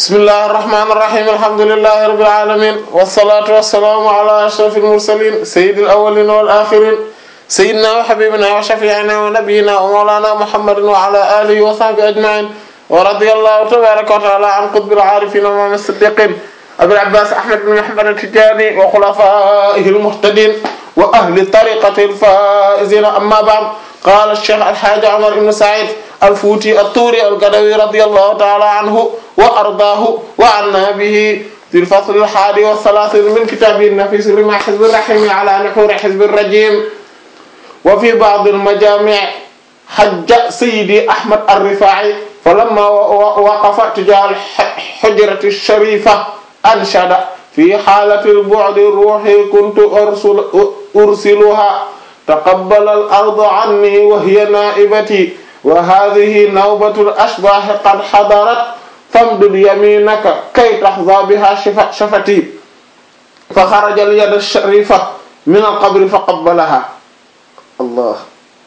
bismillahir rahmanir rahim alhamdulillahi rabbil alamin wassalatu wassalamu ala ashrafil mursalin sayyidil awwalin wal akhirin sayyidina wa habibina wa shafi'ina wa nabiyyina wa mawlana muhammadin wa ala alihi wa sahbihi ajma'in wa radiyallahu tabaraka wa ta'ala an qutbil arifin wa imam as-siddiqin abil abbas ahmad bin muhammad at-tijani wa khulafaihi al-muhtadin wa ahli tariqati al-faizin amma ba'd qala ash-shaykh al-hajj umar ibn sa'id al-futi at-turi al-gadawi radiyallahu ta'ala anhu wa ardaahu wa anna bihi في الفصل الحادي والثلاثين من كتابه النفيس لما حزب الرحيم على نحور حزب الرجيم وفي بعض المجامع حج سيدي أحمد الرفاعي فلما وقف تجاه الحجرة الشريفة أنشد في حالة البعد الروحي كنت أرسل أرسلها تقبل الأرض عني وهي نائبتي وهذه نوبة الأشباح قد حضرت فامدد يمينك كي تحظى بها شفتي فخرج اليد الشريفة من القبر فقبلها الله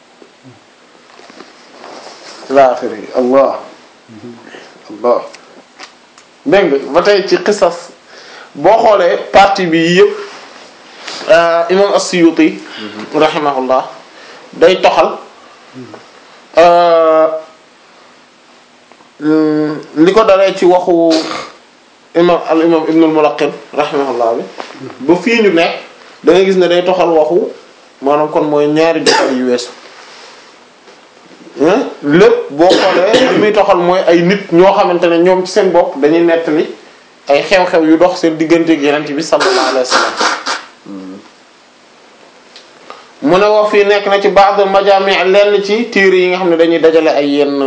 إلى آخره الله الله dégg nga ba tey ci xisas boo xoolee partie bi yëpp imam as-Suyuti rahimahullah day toxal li ko dalee ci waxu imam al imam ibn al-Mulaqqin rahimahullah bi ba fii ñu nekk da nga gis ne day toxal waxu maanaam kon mooy ñaari jotaay yu weesu lépp boo xoolee li muy toxal mooy ay nit ñoo xamante ne ñoom ci seen bopp dañuy nettali ay xew-xew yu dox seen diggante ak Yonent bi sallallahu alayhi wa sallam mu ne wax fii nekk na ci ba'd majaami' lenn ci téere yi nga xam ne dañuy dajale ay yenn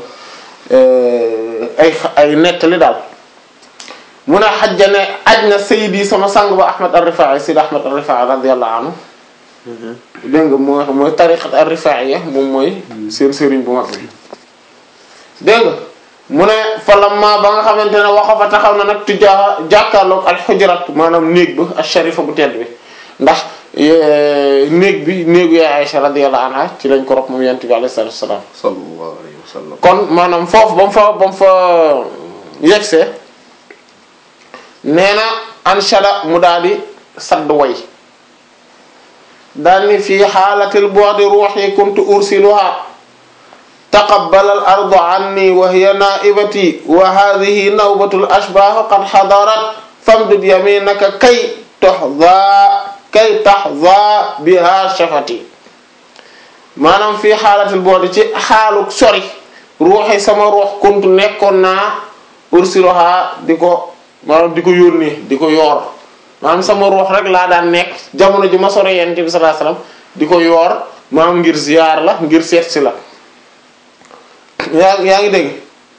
ay ay nettali daal mu ne xajja ne aj na sayidi sama sang ba Ahmad ar-Rifa'i sayyid Ahmad ar-Rifa'i radiyallahu anhu dégg nga mooy mooy tariqat ar-Rifa'iyya moom mooy seen sëriñ bu mag bi dégg nga mu ne falamma ba nga xamante ne waxa fa taxaw na nag tujaa jàkkaarloog al-hujrat maanaam néeg ba ash-sharifa bu tedd bi ndax néeg bi néegu yaay Aisha radiyallahu anha ci lañ ko rob moom yent bi alayhi salatu wassalam sallallahu alayhi wa sallam kon maanaam foofu ba mu fa ba mu fa yegsee nee na anshada mu daal di sadd way daal ni fii xaalatil bu'di ruuhi kuntu ursiluha taqabbala al ardu anni wa hiya naa'ibati wa hadhihi nawbatul ashbah qad hadarat famdud yaminaka kay tuhza kay tahza biha shafati maanaam fii xaalatil bu'di ci xaaluk sori ruuxi sama ruux kuntu nekkoon naa ursiluha di ko maanaam di ko yónnee di ko yoor maanaam sama ruux rek laa daan nekk jamono ji ma sore yonent bi sallallahu alayhi wasallam di ko yoor maanaam ngir ziyaar la ngir seet si la yaa yaa ngi dégg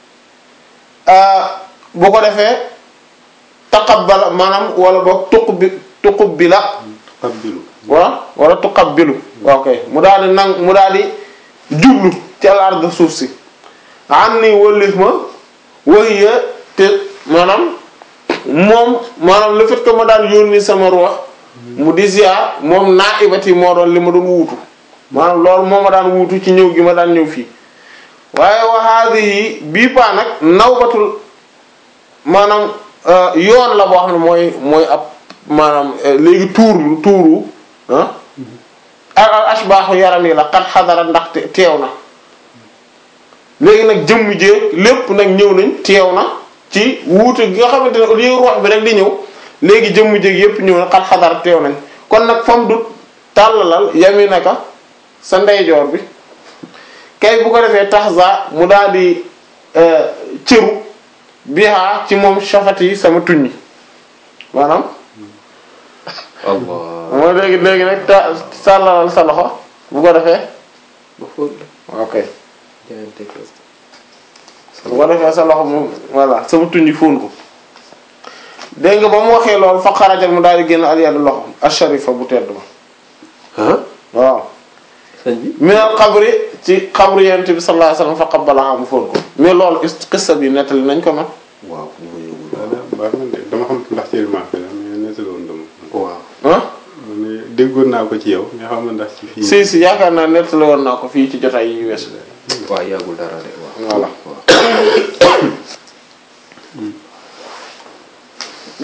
bu ko defee taqabbala maanaam wala boog tuqbi tuqbila qabbilu wala wala tuqabbilu ok mu daal di nang mu daal di jublu ci al ard suuf si an ni wëllif ma wahiya te maanaam moom maanaam le fait que ma daan yónni sama ruux mu di ziar moom naa ibati moo doon li ma doon wuutu maanaam loolu moo ma daan wuutu ci ñëw gi ma daan ñëw fii waaye wa hadhihi bii paa nag nawbatul maanaam yoon la boo xam ne mooy mooy ab maanaam léegi tuuru tuuru ah al ashbaaxu yaram yi la xat xadara ndax teew na léegi nag jëmm jéeg lépp nag ñëw nañ teew na ci wuute gi nga xamante ne au lieu ruux bi rek di ñëw léegi jëmm jéeg yépp ñëw na xat xadara teew nañ kon nag fam du tàllalal yaminaka sa ndeyjoor bi kay bu ko defee taxza mu daal di cëru biha ci moom shafat yi sama tuñ maanaam allah moo léegi léegi nag ta sàllalal sa loxo bu ko defee ba fóot la ok jaayante ko bu ko defee sa loxo moom voilà sama tuñ yi fóon ko dégg nga ba mu waxee loolu fa xarajal mu daal di génn al yadu loxo asharifa bu tedd ba ah waaw sëñ bi minal xabri ci xabru yonent bi sallallahu alayhi wasallam fa qabbalaha mu fóon ko mais loolu qissa bi nettali nañ ko nag waaw ñu ma yëgul voilà baax na de dama xam ndax ci remarque la mais nettali woon dama waaw ah ma ne déggoon naa ko ci yow mais xam nga ndax ci fii si si yaakaar naa nettali woon naa ko fii ci jotaay yi weesu waaw yàggul dara de waaw Voilà. waaw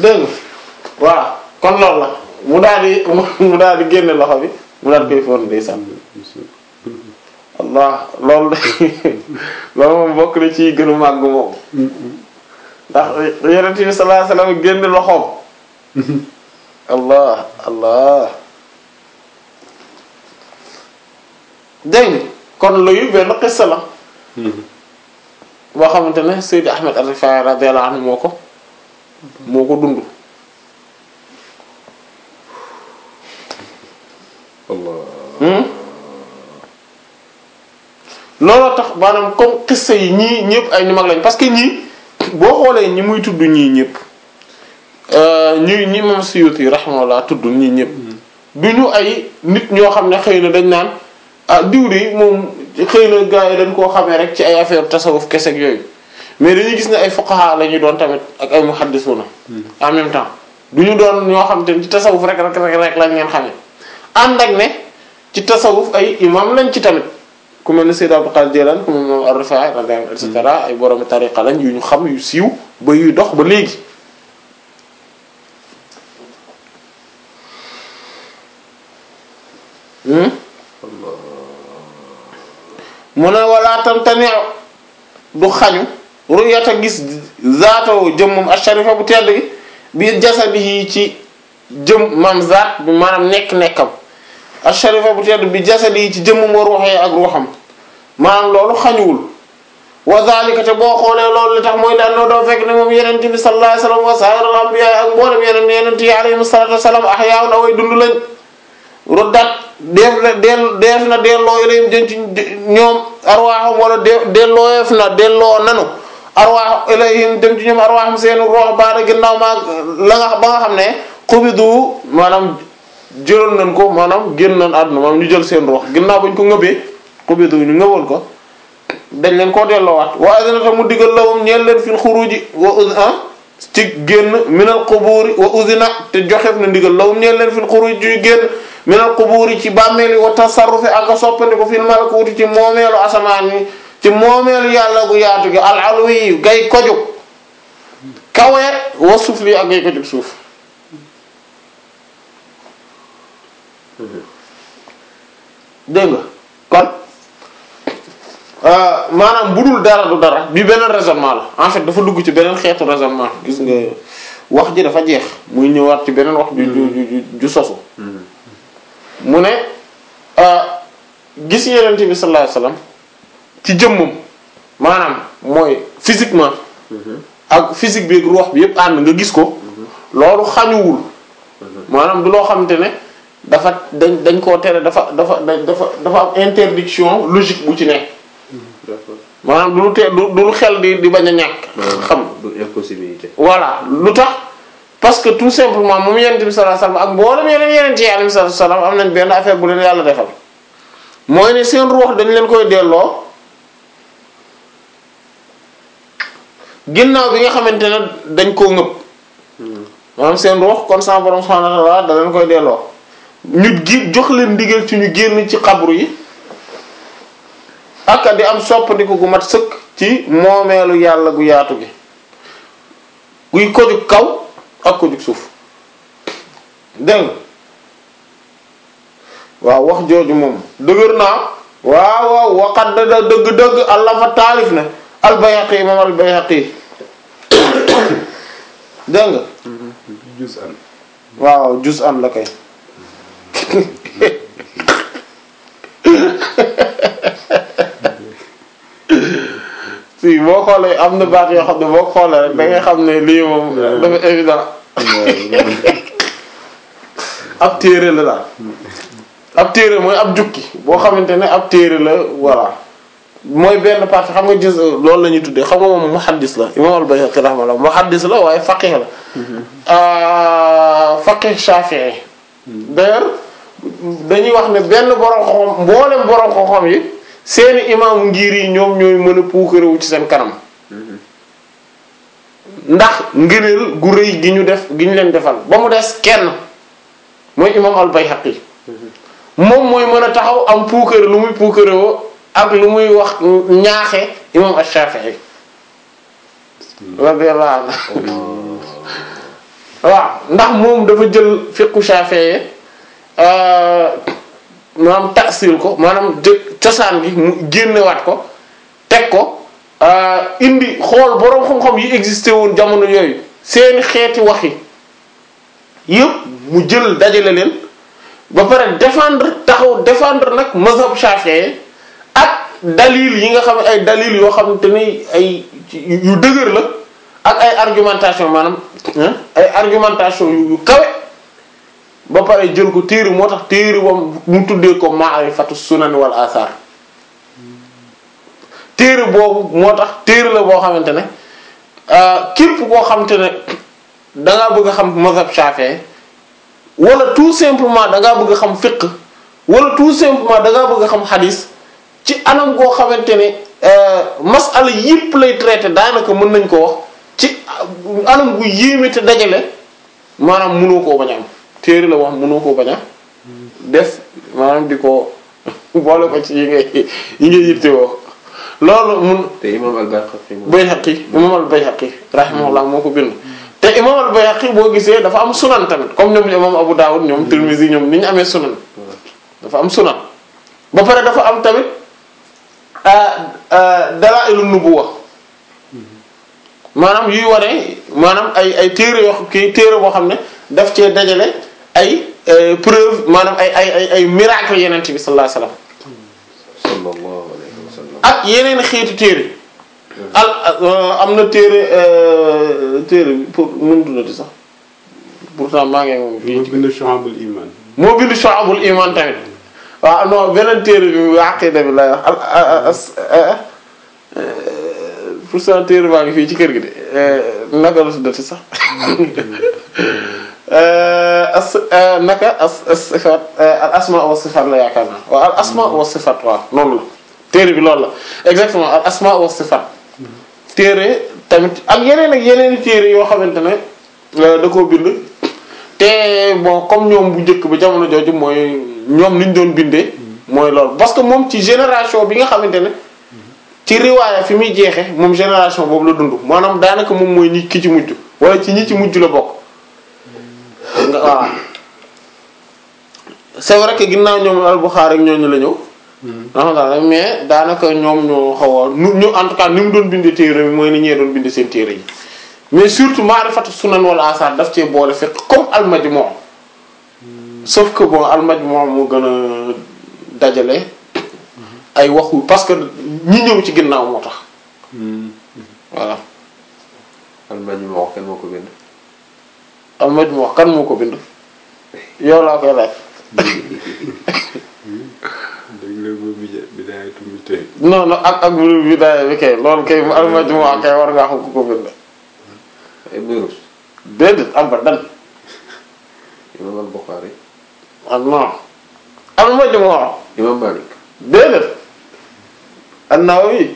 dégg nga voilà kon loolu la mu daal di mu daal di génne loxo bi mu daal di koy foon ndeysaan allah loolu de loolu moom bokk na ci gënu màgg moom ndax yonent bi sallallahu alayhi wasallam génne loxoom allah allah dégg nga kon loolu benn xissa la boo xamante ne Seydi Ahmed Al-Rifaa'i radiyallahu anhu moo ko moo ko dund Allah looloo tax maanaam comme xissa yi ñii ñëpp ay ñu mag lañ parce que ñii boo xoolee ñi muy tudd ñii ñëpp ñi ñi moom Suyuti rahimahullah tudd ñii ñëpp du ñu ay nit ñoo xam ne xëy na dañ naan ah diw de moom xëy na gars yi dañ koo xamee rek ci ay affaire tasawuf kese ak yooyu mais dañuy gis ne ay fuqaha la ñuy doon tamit ak ay muhaddisuna en même temps du ñu doon ñoo xam te ne ci tasawuf rek rek rek rek lañ leen xamee ànd ak ne ci tasawuf ay imam lañ ci tamit ku mel ne Sayyid Abdul Qadir Jilani ku mel ne moom Ar-Rifaa'i radiyallahu et cetera ay borom tariqa lañ yu ñu xam yu siiw ba yuy dox ba léegi. mu ne wala tamtani du xañu ru'yata gis zaatoo jëmmam asharifa bu tedd gi bi jasadihi ci jëm maam zaat bi maanaam nekk-nekkam asharifa bu tedd bi jasadihi ci jëmmam wa ruuxee ak ruuxam maanaam loolu xañuwul wa zalika te boo xoolee loolu li tax mooy daan noo doo fekk ne moom yeneen bi sallallahu alayhi wasallam wa saa'irul anbiyaa ak mboolem yeneen yeneen yi alayhimu salaatu wassalaam ahyaa'un away dund lañ ruddat def na del def na delloo ilayhim jën ci ñoom arwaaxam wala de dellooyeef na delloo nanu arwaax ilayhim dem ci ñoom arwaaxam seen roox baada ginnaaw maa la nga ba nga xam ne xubidu maanaam jëloon nañ ko maanaam génn nañ àdduna maanaam ñu jël seen roox ginnaaw bañ ko ngëbee xubidu ñu ngëwoon ko dañ leen koo delloowaat wa adina ta mu digal lawum ñeel leen fil xuruji wa ah ci génn minal quburi wa uzina te joxeef na ndigal lawum ñeel leen fil xuruji ci génn minal quburi ci bàmmeeli wa tasarrufi ak a soppandi ko fil malakuuti ci moomeelu asamaan yi ci moomeelu yàlla gu yaatu gi al alwi gay kojug kawe wa sufli ak gay kojug suuf dégg nga kon maanaam bu dul dara du dara bi beneen raisonnement la en fait dafa dugg ci beneen xeetu raisonnement gis nga wax ji dafa jeex muy ñëwaat ci beneen wax ju ju ju ju sosu mu ne gis yenent bi sallallahu alayhi wasallam ci jëmmam maanaam mooy physiquement ak physique bi ak ruux bi yépp ànd nga gis ko loolu xañuwul maanaam du loo xamante ne dafa dañ dañ koo tere dafa dafa dafa dafa am interdiction logique bu ci ne d'accord maanaam du lu te du du lu xel di di bañ a ñàkk xam du impossibilité. voilà lu tax parce que tout simplement moom yenent bi sallallahu alayhi wasallam ak mboolem yeneen yeneen ci alayhi wasallam am nañ benn affaire bu leen yàlla defal mooy ne seen ruux dañ leen koy delloo ginnaaw bi nga xamante ne dañ koo ngëb maanaam seen ruux kon sa borom subhanahu wa ta'ala da leen koy delloo ñu gi jox leen ndigal ci ñu génn ci xabru yi ak di am soppandiku gu mat sëkk ci moomeelu yàlla gu yaatu gi guy ko jug kaw ak ko jug suuf dégg nga waaw wax jooju moom dëgër naa waaw waaw waxat da dëgg-dëgg allah fa taalif na albayhaqi imam albayhaqi dégg nga jus an waaw jus an la kay si boo xoolee am na baat yoo xam ne boo xoolee rek da ngay xam ne lii moom dafa évident ab téere la daal ab téere mooy ab jukki boo xamante ne ab téere la voilà mooy benn partie xam nga gis loolu la ñuy tuddee xam nga moom muhaddis la imam al-Bayhaqi rahimahullah muhaddis la waaye faqih la faqih shafi'i d'ailleurs dañuy wax ne benn borom xam mboolem borom xam-xam yi seeni imaamu ngir yi ñoom ñooy mën a puukarewu ci seen kanam ndax ngëneel gu rëy gi ñu def gi ñu leen defal ba mu des kenn mooy imam al-Bayhaqi moom mooy mën a taxaw am puukare lu muy puukarewoo ak lu muy wax ñaaxe imam ash-Shafi'i radiyallahu anhu waaw ndax moom dafa jël fiqhu Shafi'i maanaam tasil ko maanaam jë cosaan gi mu génnewaat ko teg ko indi xool boroom xam-xam yi existé woon jamono yooyu seeni xeeti wax yi yëpp mu jël dajale leen ba pare défendre taxaw défendre nag mazhab Shafi'i ak dalil yi nga xam ne ay dalil yoo xamante ni ay yu dëgër la ak ay argumentation maanaam ay argumentation yu kawe ba pare jël ko téere moo tax téere boobu mu tuddee ko ma'rifatu sunan wal athar téere boobu moo tax téere la boo xamante ne képp koo xamante ne da ngaa bëgg a xam mazhab Shafi'i wala tout simplement da ngaa bëgg a xam fiqh wala tout simplement da ngaa bëgg a xam hadith ci anam goo xamante ne masala yëpp lay traité daanaka mën nañ ko wax ci anam gu yéeme te dajale maanaam mënoo koo bañ a am téere la wax mënoo koo bañ a def maanaam di ko boole ko ci yi ngay yi ngay yittewoo loolu mun. te imam al-Bayhaqi. Bayhaqi imam al-Bayhaqi rahimahullah moo ko bind. te imam al-Bayhaqi boo gisee dafa am sunan tamit comme ñoom imam Abu Dawud ñoom Tirmidhi ñoom ni ñu amee sunan. dafa am sunan. ba pare dafa am tamit dalaa'ilu nubuwwa maanaam yuy wane maanaam ay ay téere yoo kii téere boo xam ne daf cee dajale ay preuve maanaam ay ay ay ay miracle yeneen bi sallallahu alayhi wasallam. sallallahu alayhi wa sallam. ak yeneen xeetu téere al am na téere téere bi pour nu mu tuddati sax pourtant maa ngi moom moo fii bind Shu'abul Iman. moo bind Shu'abul Iman tamit waaw non beneen téere bi aqida bi lay wax al as pourtant téere baa ngi fii ci kër gi de naka la tuddati sax as naka as as sifat al asma wa sifat la yaakaar naa waaw al asma wa sifat waaw noonu la téere bi loolu la exactement al asma wa sifat téere tamit ak yeneen ak yeneen téere yoo xamante ne da koo bind te bon comme ñoom bu njëkk ba jamono jooju mooy ñoom niñ doon bindee mooy loolu parce que moom ci génération bi nga xamante ne ci riwaaya fi muy jeexe moom génération boobu la dund maanaam daanaka moom mooy ñi ki ci mujj wala ci ñi ci mujj la bokk nga waaw c'est vrai que ginnaaw ñoom al-Bukhari ak ñooñu la ñëw alhamdulilah mais daanaka ñoom ñoo xaw a nu ñu en tout cas ni mu doon bindee téere bi mooy ni ñee doon bindee seen téere yi mais surtout ma'rifatu sunan wal asar daf cee boole fekk comme al-Majmu' sauf que bon al-Majmu' moo gën a dajale ay waxu parce que ñi ñëw ci ginnaaw moo tax voilà al-Majmu' kenn moo ko bind. al-Majmu' kan moo ko bind yow laa koy laaj dégg nga boobu bi- bidaayatu mujtahid. non non ak ak bu bidaaya bi kay loolu kay al-Majmu' kay war ngaa xam ku ko bind Ibn Rushd. déedéet abadan imam al-Bukhari. ah non al-Majmu' imam Malik. déedéet an-Nawawi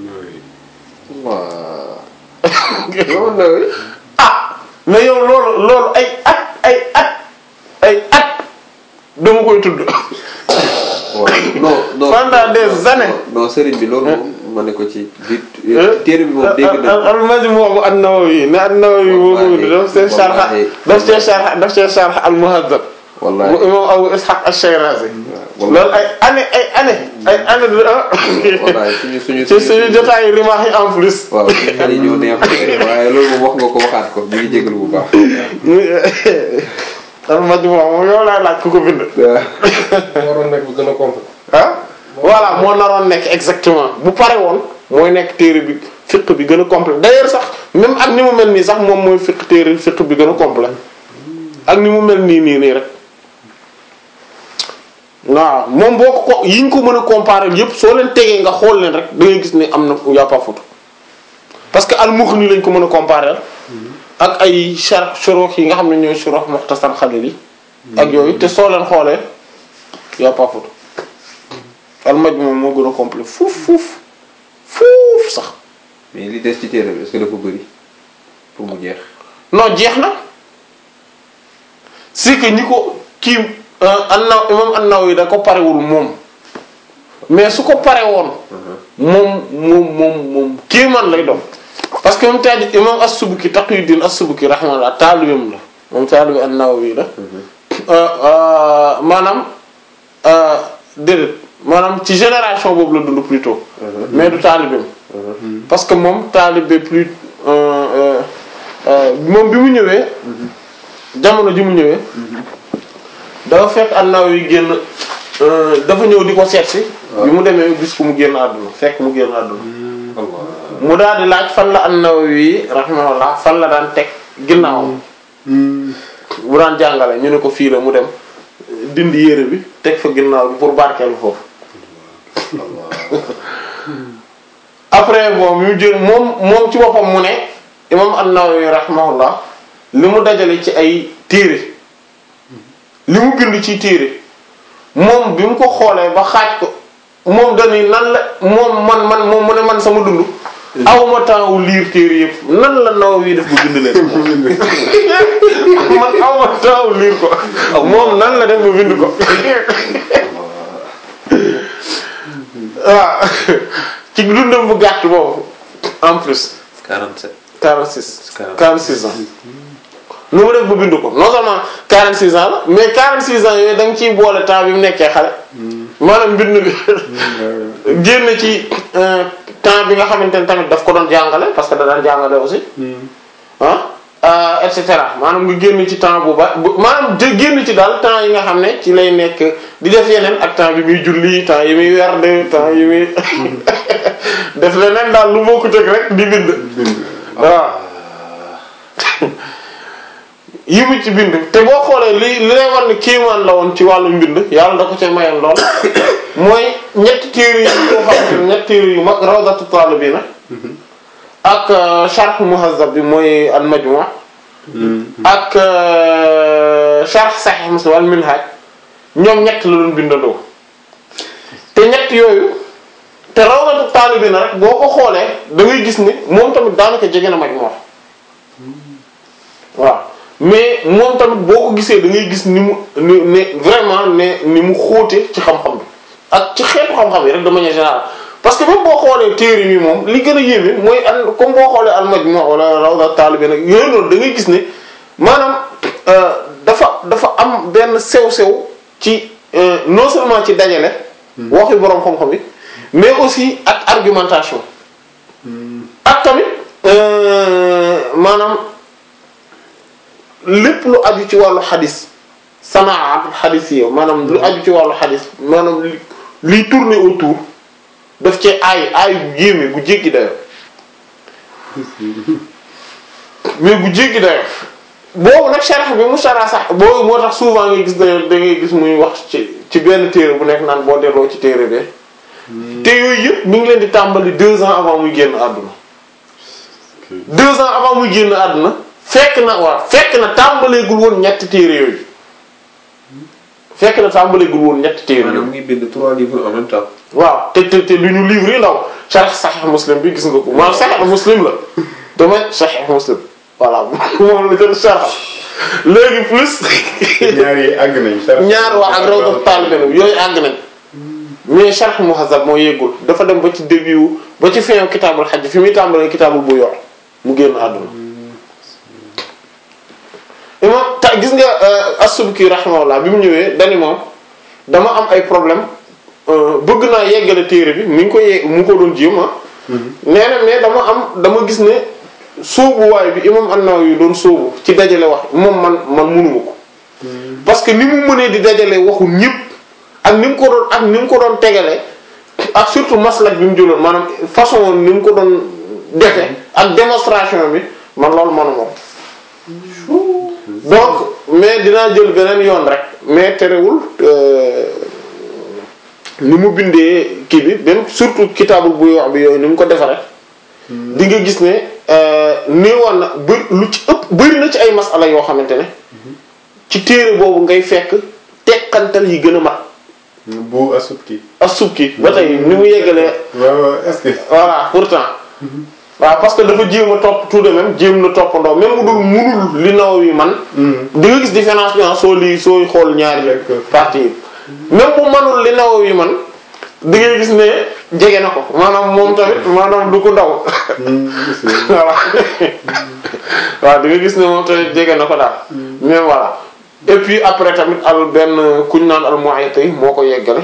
waaw. imam an-Nawawi. ah mais yow loolu loolu ay at ay at ay at dama koy tudd waaw non non. Pendant des années. non sëriñ bi loolu moom ma ne ko ci biir téere bi moom dégg na. al-Majmu' bu an-Nawawi ne an-Nawawi moo ko bind daf see sharh daf see sharh daf see sharh al-Muhazzab bu wallaahi imam Abu Ishaq ash-Shirazi waaw loolu ay année ay année ay année de wallaahi suñu suñu ci suñu jotaayu rimaax yi en plus waaw suñu xel yi ñoo neex waaye loolu moom wax nga ko waxaat ko ñu ngi jégalu bu baax. al-Majmu' moom yow laay laaj ku ko bind waroon nekk bu gën a complet ah voilà moo naroon nekk exactement bu pare woon mooy nekk téere bi fiqh bi gën a complet d'ailleurs sax même ak ni mu mel nii sax moom mooy fiqh téere fiqh bi gën a complet ak ni mu mel nii nii nii rek waaw moom boo ko ko yi ñu ko mën a comparer yépp soo leen tegee nga xool leen rek da ngay gis ne am na y a pas photo parce que al-Mughni lañ ko mën a comparer ak ay sharh shuruh yi nga xam ne ñooy shuruh Mukhtasar Khalil yi ak yooyu te soo leen xoolee y a pas photo al-Majmu' moo gën a complet fuuf fuuf fuuf sax mais li des ci téere bi est-ce que dafa bëri pour mu jeex. non jeex na c'est que ñi ko kii annaw imam an-Nawawi da ko parewul moom mais su ko pare woon moom moom moom moom kéemaan lay doon parce que moom taaj imam as-Subki Taqiyuddin as-Subki rahimahullah taalibeem la moom taalibe an-Nawawi la maanaam déedéet maanaam ci génération boobu la dund plutôt mais du taalibeem parce que moom taalibe plus moom bi mu ñëwee jamono ji mu ñëwee dafa fekk an-Nawawi génn dafa ñëw di ko seet si bi mu demee gis ko mu génn àdduna fekk mu génn àdduna mu daal di laaj fan la an-Nawawi rahimahullah fan la daan teg ginnaawam bu daan jàngale ñu ne ko fii la mu dem dindi yére bi teg fa ginnaaw bi pour barkeelu foofu après bon mu jël moom moom ci boppam mu ne imam an-Nawawi rahimahullah li mu dajale ci ay téere li mu bind ci téere moom bi mu ko xoolee ba xaaj ko moom dañuy nan la moom man man moom mu ne man sama dund awma temps wu liir téere yëpp nan la Nawawi def ba bind leen man awma temps wu liir ko moom nan la def ba bind ko waaw ci dundam bu gàtt boobu en plus 47. 46 46 ans nu mu def ba bind ko non seulement 46 ans la mais 46 ans yooyu da nga ciy boole temps bi mu nekkee xale maanaam mbind bi génn ci temps bi nga xamante ne tamit daf ko doon jàngale parce que da daan jàngale aussi ah et cetera maanaam nga génn ci temps bu ba bu maanaam de génn ci daal temps yi nga xam ne ci lay nekk di def yeneen ak temps bi muy julli temps yi muy werd temps yi muy def leneen daal lu bokkut ak rek di bind waaw yi mu ci bind te boo xoolee li li lay war ne kéemaan la woon ci wàllu mbind yàlla da ko ca mayoon lool mooy ñetti téere yi yoo xam ne ñetti téere yu mag rawdatu talibina ak sharh muhazzab bi mooy al majmu' ak sharh sahih muslim al minhaj ñoom ñett la doon bindandoo te ñett yooyu te rawdatu talibina rek boo ko xoolee da ngay gis ne moom tamit daanaka jege na majmu' waaw mais moom tamit boo ko gisee da ngay gis ni mu ni ne vraiment ne ni mu xóote ci xam-xam bi ak ci xeetu xam-xam yi rek de manière générale parce que même boo xoolee téere mi moom li gën a yéeme mooy al comme boo xoolee al-Majmu' wala Rawda Talibin nag yooyu noonu da ngay gis ne maanaam dafa dafa am benn sew-sew ci non seulement ci dajale waxi boroom xam-xam yi mais aussi ak argumentation ak tamit maanaam lépp lu aju ci wàllu xadis sanaat xadis yi maanaam lu aju ci wàllu xadis maanaam li liy tourner autour daf ci aay aay bu yéeme bu jéggi dayo mais bu jéggi dayo boobu nag sharh bi mu sharh sax boobu moo tax souvent ngay gis da da ngay gis muy wax ci ci benn téere bu nekk naan boo delloo ci téere be te yooyu yëpp mi ngi leen di tàmbali deux ans avant muy génn àdduna deux ans avant muy génn àdduna fekk na waaw fekk na tàmbaleegul woon ñetti téere yooyu fekk na tàmbaleegul woon ñetti téere maanaam yooyu mu ngi bind trois livres en même temps. waaw te te te lu ñu livre yi ndaw sharh Sahih Muslim bi gis nga ko maanaam Sahih Muslim la dama Sahih Muslim voilà moom la jël sharh léegi plus ñaar yi àgg nañ. sharh ñaar waa ak Rawdat Talibin yooyu àgg nañ mais sharh Muhazzab moo yeggul dafa dem ba ci début ba ci fin kitaabul hajj fi muy tàmbalee kitaabul bu yor mu génn àdduna imam ta gis nga as-Subki rahimahullah bi mu ñëwee dani moom dama am ay problème bëgg naa yeggale téere bi mi ngi ko ye mu ngi ko doon jéem ah nee na mais dama am dama gis ne sóobuwaay bi imam an-Nawawi doon sóobu ci dajale wax moom man man mënuma ko parce que ni mu mënee di dajale waxu ñëpp ak ni mu ko doon ak ni mu ko doon tegale ak surtout maslak bi mu jëloon maanaam façon ni mu ko doon defe ak démonstration bi man loolu manuma ko donc mais dinaa jël beneen yoon rek mais terewul ni mu bindee kii bi même surtout kitaabul buy wax bi yooyu ni mu ko defaree di nga gis ne néewoon na bë lu ci ëpp bëri na ci ay masala yoo xamante ne ci téere boobu ngay fekk teqantal yi gën a mat bu asubki. as-Subki ba tey ni mu yeggalee waaw est-ce que. voilà pourtant waaw parce que dafa jéem a topp tout de même jéem na toppandoo même mu dul munul li Nawawi man di nga gis différence bi ah soo lii sooy xool ñaari D'accord. parties yi même bu manul li Nawawi man di nga gis ne jege na ko maanaam moom tamit maanaam du ko ndaw voilà waaw di nga gis ne moom tamit jege na ko daal mais voilà et puis après tamit al benn kuñ naan al Mu'ayti moo ko yeggale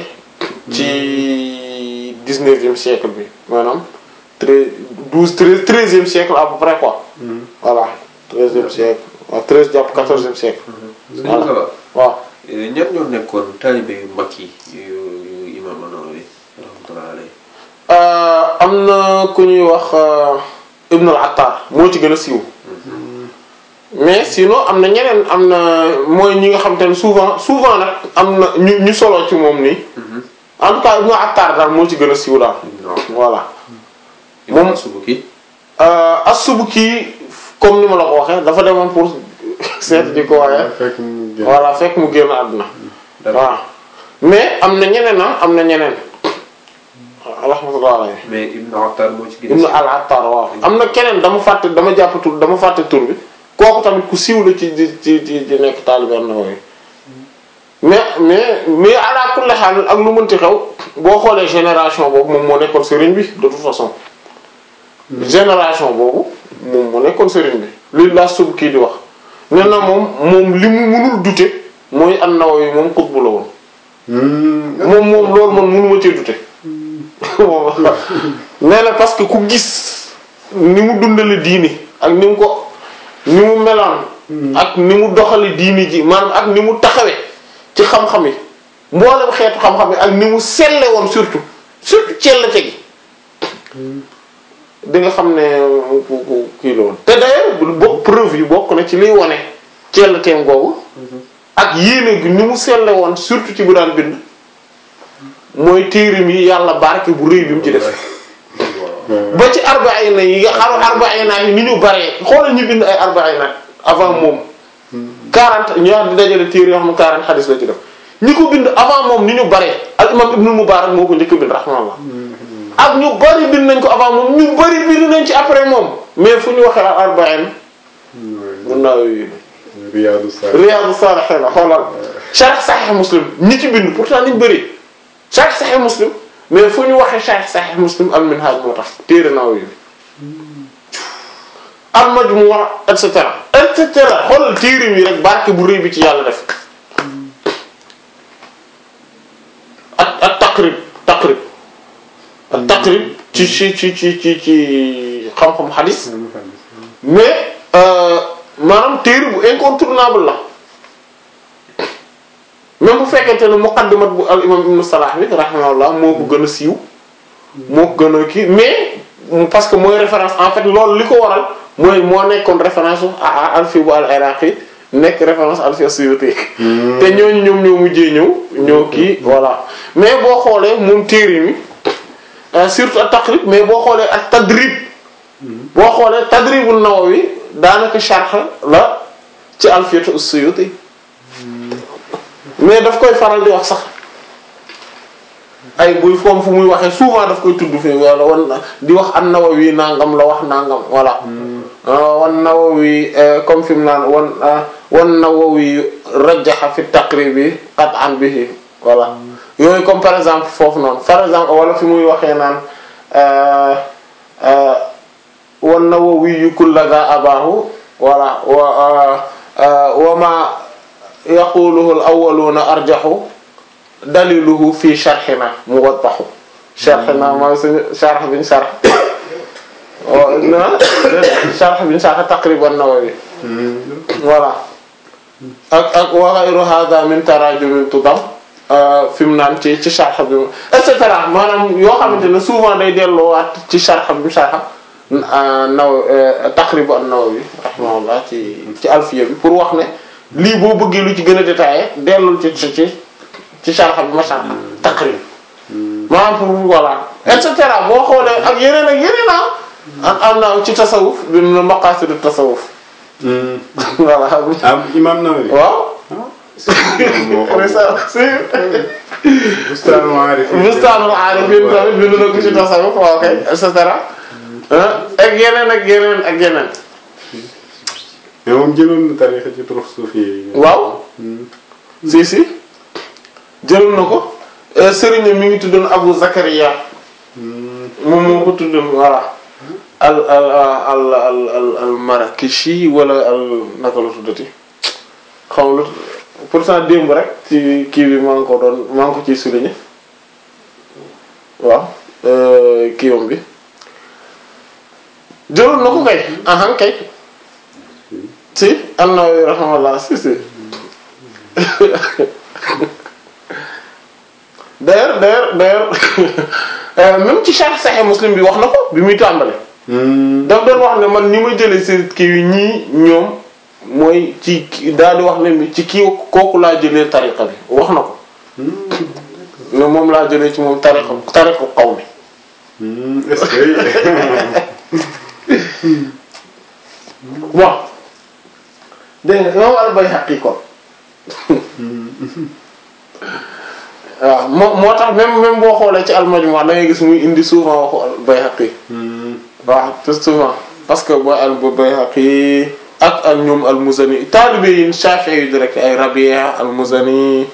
ci dix-neuvième siècle bi maanaam treize douze treize treizième siècle à peu près quoi voilà treizième siècle waaw treize jàpp quatorzième siècle Sëñ Moussa waaw ñan ñoo nekkoon taalibe yu mag yi yu yu Imam An-Nawawi rahmatullahi alayhi Euh, am na ku ñuy wax euh, Ibn al-Attar moo ci gën a siiw mais sinon am na ñeneen am na mooy ñi nga xam te ne souvent souvent nag am na ñu ñu solo ci moom nii en tout cas Ibn al-Attar daal moo ci gën a siiw daal non voilà Imam Moom- As-Subuki euh, As-Subki comme ni ma la ko waxee dafa demoon pour seet di ko waaye fekk mu génn. voilà fekk mu génn àdduna d'accord waaw mais am na ñeneen ah am na ñeneen rahmatullah alayhi mais Ibn Attar moo ci gën a ibnu siiw. al attar waaw am na keneen dama fàtte dama jàpp tur dama fàtte tur bi kooku tamit ku siiw la ci ci ci ci ci nekk taalibe An-Nawawi mais mais mais ala kulli haal ak lu mënti xew boo xoolee génération boobu moom moo nekkoon sëriñ bi de toute façon génération boobu moom moo nekkoon sëriñ bi li la sub kii di wax nee na moom moom li mu mënul dute mooy An-Nawawi moom xutbu la woon Hmm. moom moom loolu man mënuma cee dute moom nee na parce que ku gis ni mu dundale diini ak ni mu ko ni mu meloon ak ni mu doxale diini ji maanaam ak ni mu taxawe ci xam-xam yi mboolem xeetu xam-xam yi ak ni mu selle woon surtout surtout cellate gi di nga xam ne ku ku kii la woon te d'ailleurs bokk preuve yi bokk na ci liy wone cellateem googu ak yéene gi ni mu selle woon surtout ci bu daan bind mooy téerim yi yàlla barke bu rëy bi mu ci def ba ci arbaina yi nga xam arbaina yi ni ñu baree xoolal ñu bind ay arbaina avant moom 40 ñu wax di dajale téere yoo xam ne 40 xadis la ci def ñi ko bind avant moom ni ñu baree al imam ibnu mubarak moo ko njëkk a bind rahmanallah ak ñu bari bind nañ ko avant moom ñu bari bind nañ ci après moom mais fu ñu waxee al arbaina mun naa Riyadu Salihin. Riyadu Salihin xoolal Sharh Sahih Muslim ñi ci bind pourtant niñ bëri Sharh Sahih Muslim mais fu ñu waxee Sharh Sahih Muslim al-Minhaj moo tax téere Nawawi bi al-Majmu' et cetera et cetera xoolal téere yi rek barke bu rëy bi ci yàlla def ak ak taqrib taqrib ak taqrib ci ci ci ci ci ci xam-xam hadis mais euh, maanaam téere bu incontournable la même bu fekkente ne muqaddimat bu al imam ibnu Salah bi rahimahullah moo ko gën a siiw moo ko gën a kii mais parce que mooy référence en fait loolu li ko waral mooy moo nekkoon référence u a alfi bu al iraqi nekk référence alfi as-Suyuti te ñooñu ñoom ñoo mujjee ñëw ñoo kii voilà mais boo xoolee moom téere mi euh, surtout ak taqrib mais boo xoolee ak tadrib boo xoolee tadribul Nawawi daanaka sharh la ci alfiyatu as-Suyuti mais daf koy faral di wax sax ay buy foom fu muy waxee souvent daf koy tudd fi wala wan di wax an-Nawawi nangam la wax nangam voilà wan Nawawi comme fi mu naan wan wan Nawawi rajjaha fi taqribi qat'an bihi voilà yooyu comme par exemple foofu noonu par exemple wala fi muy waxee naan wan Nawawi kullaga abahu voilà wa wa ma yaquluhu al-awwaluna arjahu daliluhu fi sharhina muwaddahu sharhina mooy suñu sharh biñ sharh na sharh biñ sharh taqrib an-Nawawi voilà ak ak wa ghayru hadha min tarajum tudam fi mu naan ci ci sharh bi et cetera maanaam yoo xamante ne souvent day delloowaat ci sharh bi sharh naw taqrib an-Nawawi rahimahullah ci ci alfiya bi pour wax ne lii boo bëggee lu ci gën a détaillé dellul ci ci ci ci sharh bi ma sharh taqrib maanaam pour voilà et cetera boo xoolee ak yeneen ak yeneen ah am am na ci tasawuf bi mu ne maqasidu tasawuf voilà ah Imam Nawawi. waaw moo xam si Bustaanul Aarifin. Bustaanul Aarifin tamit bind na ko ci tasawuf waaw kay et cetera ak yeneen ak yeneen ak yeneen mais moom jëloon na tarixa ci turux suufi yi. waaw si si jël na ko sëriñ mi ngi tuddoon Abu Zakaria moom moo ko tuddoon voilà al al al al al al Marakishi wala al naka la tuddati xam lu pourtant démb rek ci kii bi maa ngi ko doon maa ngi ko ciy souligner waaw kiiwam bi jëloon na ko kay ahan kay si an-Nawawi rahimahullah si si d'ailleurs d'ailleurs d'ailleurs même ci Sharh Sahih Muslim bi wax na ko bi muy tàmbale daf doon wax ne man ni ma jëlee si kii yi ñii ñoom mooy ci daal di wax ne ci kii kooku laa jëlee tariqa bi wax na ko ne moom laa jëlee ci moom tariqa tariqa xaw mi est-ce que bon dégg nga imam al-Bayhaqi kon waaw moo moo tax même même boo xoolee ci al-Majmu' da ngay gis muy indi souvent waxu al-Bayhaqi waaw tout souvent parce que booy al-Bayhaqi ak ak ñoom al-Muzani taalibe yi Shafi'i yu direct ay Rabi' al-Muzani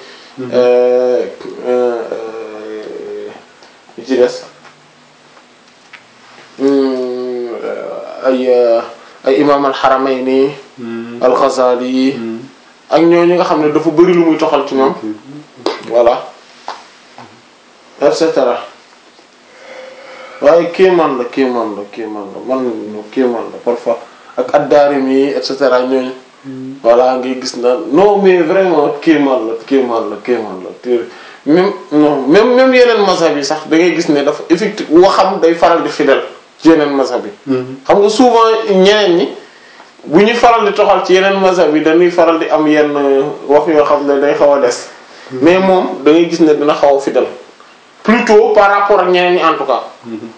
yi ci des ay ay imam al-Haramayni al-Ghazali ak ñooñu nga xam ne dafa bari lu muy toxal ci ñoom voilà et cetera waaye kéemaan la kéemaan la kéemaan la man kéemaan la parfois ak ad-Daarimi et cetera ñooñu voilà ngay gis na non mais vraiment kéemaan la kéemaan la kéemaan la te même non même même yeneen mazhab yi sax da ngay gis ne dafa effectivement waxam day faral di fidèle ci yeneen mazhab yi xam nga souvent ñeneen ñi bu ñu faral di toxal ci yeneen mazhab yi dañuy faral di am yenn wax yoo xam ne day xaw a des mais moom da ngay gis ne dina xaw a fidèle plutôt par rapport ak ñeneen ñi en tout cas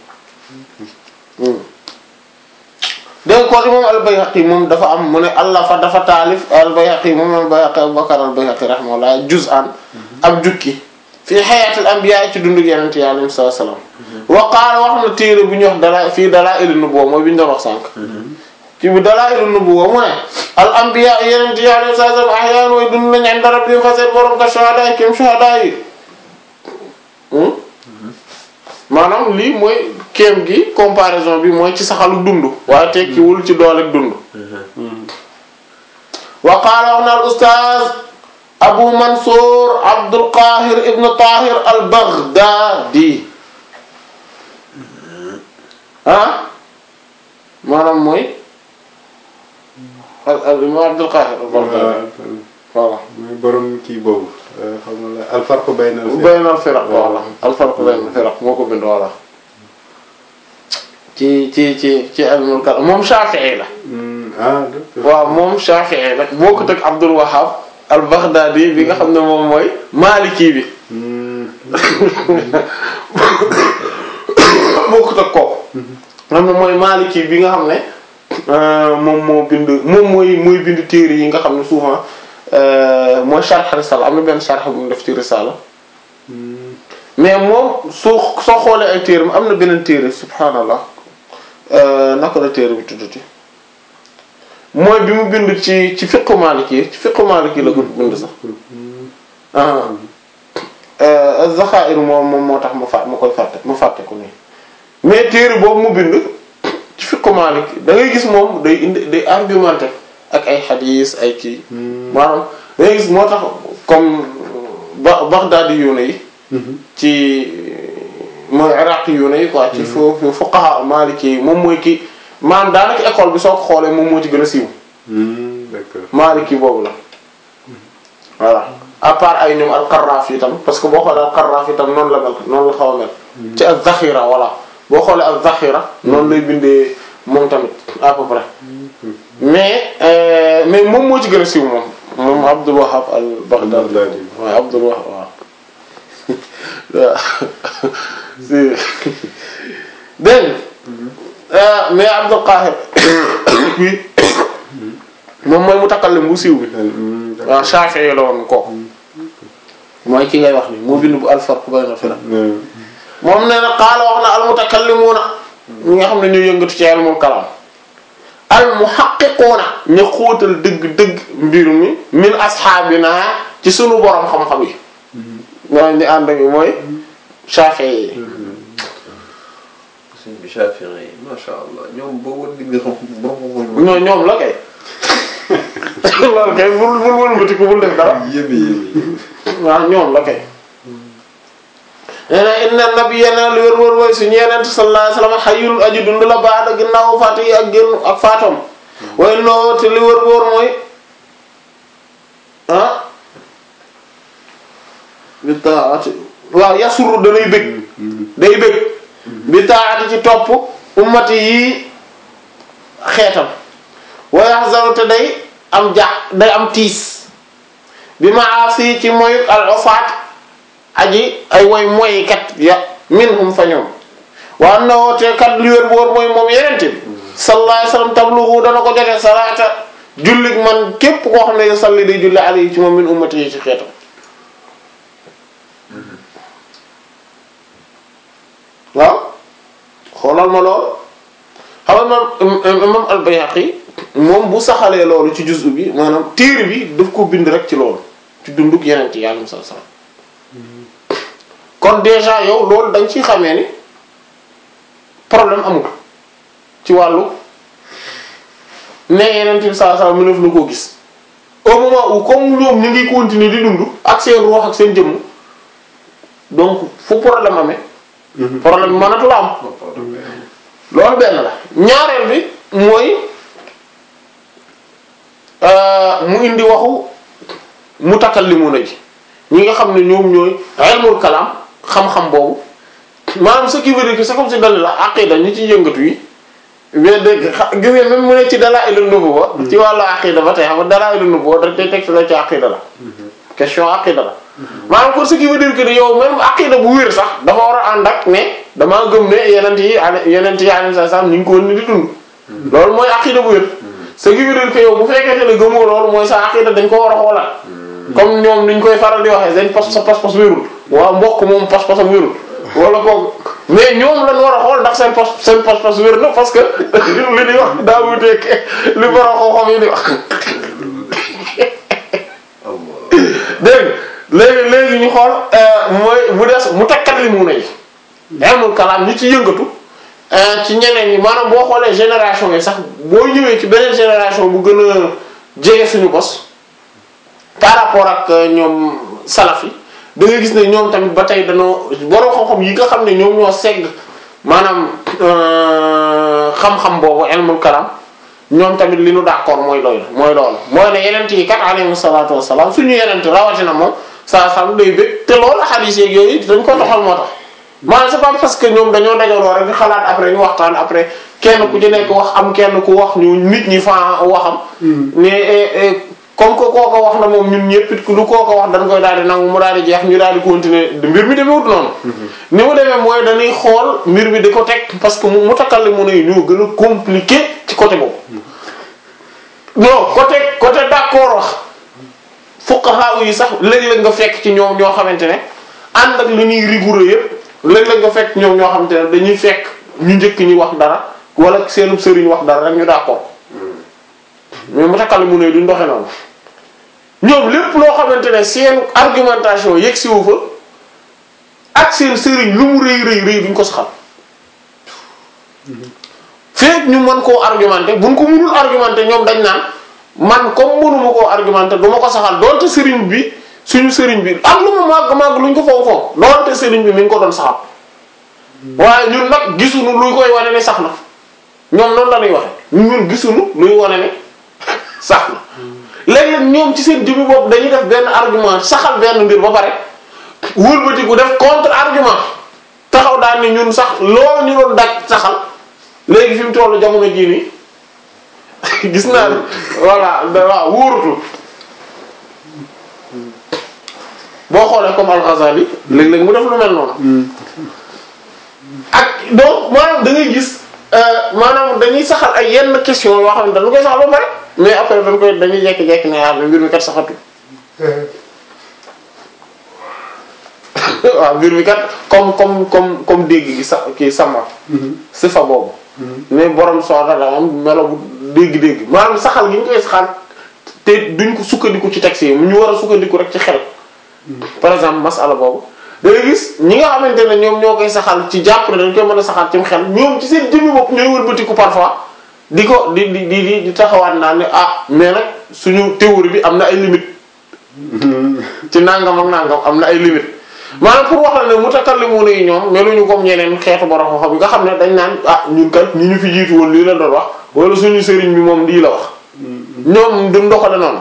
dégg kon imam al-Bayhaqi moom dafa am mu ne allah fa dafa taalif al-Bayhaqi moom al-Bayhaqi Abu Bakr al-Bayhaqi rahimahullah juz'an ab jukki fii xayaatil anbiya ci dundug yeneen yi alayhi salaam wa qaala wax na téere bu ñuy wax dala fii dalaa'il an-nubuwwa mooy bi ñu doon wax sànq ci bu dalaa'il an-nubuwwa mu ne al anbiya yeneen yi alayhi salaam ahyaan way dund nañ inda rabbihim fa seen borom ka shuhadaa yi kim shuhadaa yi maanaam lii mooy kéem gi comparaison bi mooy ci saxalu dund waaye tekkiwul ci doole dund wa qaala wax na al ustaaz abu mansour abdul qahir ibn tahir al baghdadi ah maanaam mooy al al imam abdul qahir al baghdadi voilà mooy borom kii boobu xam nga la al farq bayna al bayna al firaq voilà al farq bayna al firaq moo ko bind voilà ci ci ci ci ilmul kalam moom Shafi'i la ah d'accord waaw moom Shafi'i la bokkut ak Abdul Wahhab al Baghdadi bi nga xam ne moom mooy Maliki bi bokkut ak kooku xam ne mooy Maliki bi nga xam ne moom moo bind moom mooy mooy bind téere yi nga xam ne souvent mooy sharh risala am na benn sharh bu mu def ci risala mais moom soo soo xoolee ay téere am na beneen téere subhanallah naka la téere bi tuddati mooy bi mu bind ci ci fiqhu maliki ci fiqhu maliki la ko bind sax ah az-Zakhaa'ir moom moom moo tax ma fà ma koy fàtte ma fàtte ko nii mais téere boobu mu bind ci fiqhu maliki da ngay gis moom day indi day argumenté ak ay xadiis ay kii maanaam da ngay gis moo tax comme ba Baghdadi yu ne yi ci mooy iraqi yu ne yi quoi ci foofu fuqaha maliki yi moom mooy ki maanaam daanaka école bi soo ko xoolee moom moo ci gën a siiw d'accord maliki boobu la voilà à part ay ñoom al-Qaraafi itam parce que boo xoolee al-Qaraafi itam noonu la mel noonu la xaw a mel ci az-Zakhira voilà boo xoolee az-Zakhira noonu lay bindee moom tamit à peu près mais mais moom moo ci gën a siiw moom moom Abdul Wahhab al-Baghdadi waaw Abdul Wahhab waaw waaw si dégg nga mais Abdul Qahir bi moom mooy mutakallim bu siiw bi waaw Shafi'i la woon kooku mooy ki ngay wax ni moo bind bu al-farq bayna al-firaq moom nee na qaala wax na al-mutakallimuna ñi nga xam ne ñoo yëngatu ci ilmul kalaam al-muhaqqiquna ñu xóotal dëgg-dëgg mbir mi min asxaabina ci sunu borom xam-xam yi ñoo ñu ànd ak mooy Shafi'i yi sëñ bi Shafi'i yi masha Allah ñoom boo war di nga xam borom ñoo ñoom la kay loolu kay bul bul wëlbatiku bul def dara yéeme yéeme waaw ñoom la kay nee na inna nabiyana lu wér wér mooy suñu yeneen sallallahu alayhi wasallam hayyul aji dund la baada ginnaaw faatu yi ak génn ak faatoom waaye noo te li wér wér mooy ah bi taati waaw yasuru danay bëgg day bëgg bi taati ci topp ummati yi xeetam wa yahzaru te day am ja day am tiis bi maasi ci moy al ofaat aji ay woy moykat ya minhum fa ñoom wa annahu te kat li wér boor mooy moom yenente bi sallallahu alayhi wasallam tabluhu dana ko jote salaata jullit man képp koo xam ne yo salli day julli alayhi ci moom min ummati yi ci xeetam waaw xoolal ma lool xam nga imam imam al-Bayhaqi moom bu saxalee loolu ci juzu bi maanaam téere bi daf ko bind rek ci loolu ci dunduk yeneen ci yàlla sallallahu alayhi wasallam kon déjà yow loolu dañ ciy xamee ni problème amul ci wàllu ne yeneen bi sallallahu alayhi wasallam mënef na koo gis au moment où comme ñoom ñu ngi continuer di dund ak seen ruux ak seen jëmm donc fu problème amee problème mënatu la am loolu benn la ñaareel bi mooy mu indi waxu mutakallimuna ji ñi nga xam ne ñoom ñooy ilmul kalam xam-xam boobu maanaam ce qui veut dire que c'est comme si dal la aqida ñi ci yëngatu yi mais dégg gis nga même mu ne ci dalaa'ilun nubuwwa ci wàllu aqida ba tey xam nga dalaa'ilun nubuwwa da tey teg la ci aqida la question aqida la maanaam pour ce qui veut dire que yow même aqida bu wér sax dafa war a ànd ak ne damaa gëm ne yeneen yi yeneen yi alayhi salaam ñu ngi ko ni di dund loolu mooy aqida bu wér ce qui veut dire que yow bu fekkente ne gëmoo loolu mooy sa aqida dañ ko war a xoolaat comme ñoom niñ koy faral di waxee seen pas sa pas-pas wérul waaw mbokk moom pas-pasam wérul wala ko mais ñoom lañ war a xool ndax seen pas seen pas-pas wér na parce que li di wax daa wuteeg li borom xam-xam yi di wax dégg léegi léegi ñu xool mooy mu des mu tekkat li mu ne ilmul kalaam ñi ci yëngatu ci ñeneen ñi maanaam boo xoolee génération yi sax boo ñëwee ci beneen génération bu gën a jege suñu bos par rapport ak ñoom salaf yi da nga gis ne ñoom tamit ba tey dañoo borom xam-xam yi nga xam ne ñoom ñoo segg maanaam xam-xam boobu ilmul kalam ñoom tamit li nu d'accord mooy loolu mooy loolu mooy ne yenent yi kat alayhi salaatu wassalaam suñu yenent rawatina moom saa sam day bëgg te loolu hadith yeeg yooyu dañ ko doxal moo tax maanaam c'est pas parce que ñoom dañoo dajaloo rek di xalaat après ñu waxtaan après kenn ku ci nekk wax am kenn ku wax ñu nit ñi fa waxam mais comme que kooko wax na moom ñun ñëpp it lu kooko wax dañ koy daal di nangu mu daal di jeex ñu daal di continuer mbir mi demewut noonu ni mu demee mooy dañuy xool mbir mi di ko teg parce que mu mutakallimu ne ñoo gën a compliqué ci côté boobu non côté côté d'accord wax fuqaha yi sax léeg-léeg nga fekk ci ñoom ñoo xamante ne ànd ak li ñuy rigoureux yëpp léeg-léeg nga fekk ñoom ñoo xamante ne dañuy fekk ñu njëkk ñi wax dara wala seenub sëriñ wax dara rek ñu d'accord mais mutakallimu ne duñ doxe noonu ñoom lépp loo xamante ne seen argumentation yegg si wu fa ak seen sëriñ lu mu rëy rëy rëy duñ ko saxal feek ñu mën koo argumenté buñ ko mënul argumenté ñoom dañ naan man comme mënuma koo argumenté du ma ko saxal doonte sëriñ bi suñu sëriñ bi am lu mu màgg màgg luñ ko foog foog doonte sëriñ bi mi ngi ko doon saxal waaye ñun nag gisuñu luy koy wane ne sax na ñoom noonu la ñuy waxe ñun gisuñu luy wane ne sax na léeg-léeg ñoom ci seen jëmmi bopp dañuy def benn argument saxal benn mbir ba pare wëlbatiku def contre argument taxaw daal ni ñun sax loolu ñu doon daj saxal léegi fi mu tollu jamono jii nii gis naa ne voilà waaw wóorutul boo xoolee comme Al-Ghazali léeg-léeg mu def lu mel noonu ak donc maanaam da ngay gis maanaam dañuy saxal ay yenn question yoo xam ne dañu koy saxal ba pare mais après dañ koy dañuy jekki-jekki ne ah mbir mi kat saxatu waaw mbir mi kat comme comme comme comme dégg gi sax kii sama sifa boobu mais borom soxla la am melo bu dégg-dégg maanaam saxal gi ñu koy saxal te duñ ko sukkandiku ci texte yi mu ñu war a sukkandiku rek ci xel par exemple masala boobu da ngay gis ñi nga xamante ne ñoom ñoo koy saxal ci jàpp ne dañ koy mën a saxal ci xel ñoom ci seen jëmmi bopp ñooy wëlbatiku parfois di ko di di di di taxawaat naa ne ah mais nag suñu théorie bi am na ay limites ci nangam ak nangam am na ay limites maanaam pour wax la ne mutakallimuna yi ñoom meluñu comme ñeneen xeetu borom xam-xam yi nga xam ne dañ naan ah ñun kat ñi ñu fi jiitu woon lii la doon wax wala suñu sëriñ bi moom lii la wax ñoom duñ doxale noonu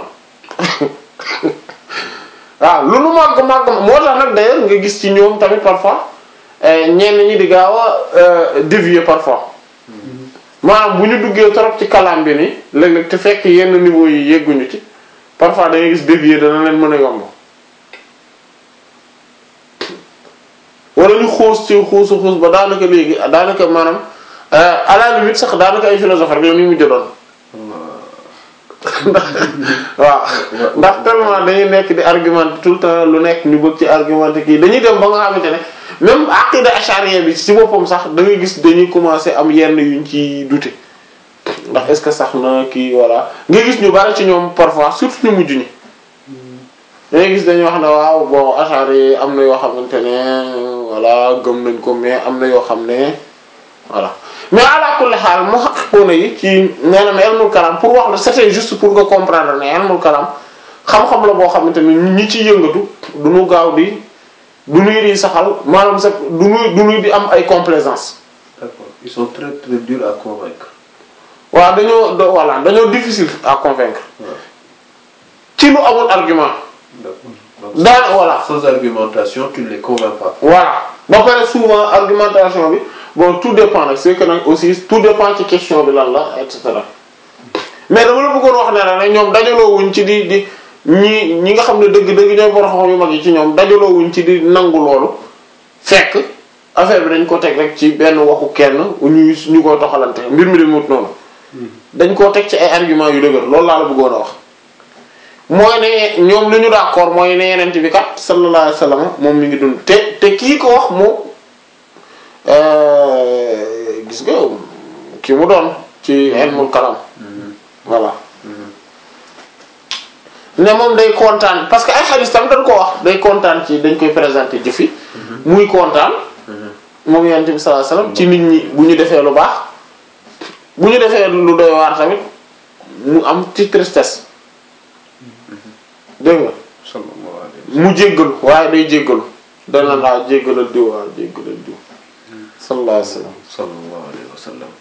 waaw lu nu màgg màgg moo tax nag d'ailleurs nga gis ci ñoom tamit parfois ñenn ñi di gaaw a dévier parfois maanaam bu ñu duggee trop ci kalaam bi ni léeg-léeg te fekk yenn niveau yi yegguñu ci parfois da ngay gis dévier dana leen mën a yomb wala ñu xuus ci xuusu xuus ba daanaka léegi daanaka maanaam à la limite sax daanaka ay philosophe rek la ñu mujj doon waaw ndax tellement dañuy nekk di argumenter tout le temps lu nekk ñu bëgg ci argumenter kii dañuy dem ba nga xamante ne même aqida achariyya bi ci boppam sax da ngay gis dañuy commencer am yenn yuñ ci douter ndax est-ce que sax na kii voilà nga gis ñu bari ci ñoom parfois surtout ñu mujj ñi dangay gis dañuy wax ne waaw bon achariyya am na yoo xamante ne voilà gëm nañ ko mais am na yoo xam ne voilà mais ala kulli xaal mu xaqiquna yi ci maanaam ilmul kalam pour wax la c'était juste pour nga comprendre ne ilmul kalam xam-xam la boo xamante ne ñi ci yëngatu du ñu gaaw di du ñuy di saxal maanaam sax du ñuy du ñuy di am ay complaisance D'accord. Ils sont très très durs à convaincre. waaw dañoo do- voilà dañoo difficile à convaincre Ouais. ci lu amul argument D'accord. Donc, daan voilà sans argumentation, tu ne les convaincs pas. voilà ba pare souvent argumentation bi bon tout dépend nag c'est que nag aussi tout dépend ci question bi lan la et cetera mais dama la bëggoon wax ne la ne ñoom dajaloo wuñ ci di di ñi ñi nga xam ne dëgg-dëgg ñooy borom xam yu mag yi ci ñoom dajaloo wuñ ci di nangu loolu fekk affaire bi dañ ko teg rek ci benn waxu kenn ñuy ñu koy doxalante mbir mi de mut noonu dañ koo teg ci ay arguments yu dëgër loolu laa la bëggoon a wax mooy ne ñoom li ñu d'accord mooy ne yenent bi kat sallallahu alayhi wasallam moom mi ngi dund te te kii ko wax moom gis nga ki mu doon ci ilmul kalam voilà ne moom day kontaan parce que ay xadis tam dañ ko wax day kontaan ci dañ koy présenter jëfi muy kontaan moom yenent bi sallallahu alayhi wasallam ci nit ñi bu ñu defee lu baax bu ñu defee lu doy waar tamit mu am ci tristesse dégg nga Sallallahu alayhi wa mu jéggalu waaye day jéggalu dana laa jéggalal diw waaw jéggalal diw sallallahu alayhi wa sallam sallam. Sallallahu alayhi wa sallam.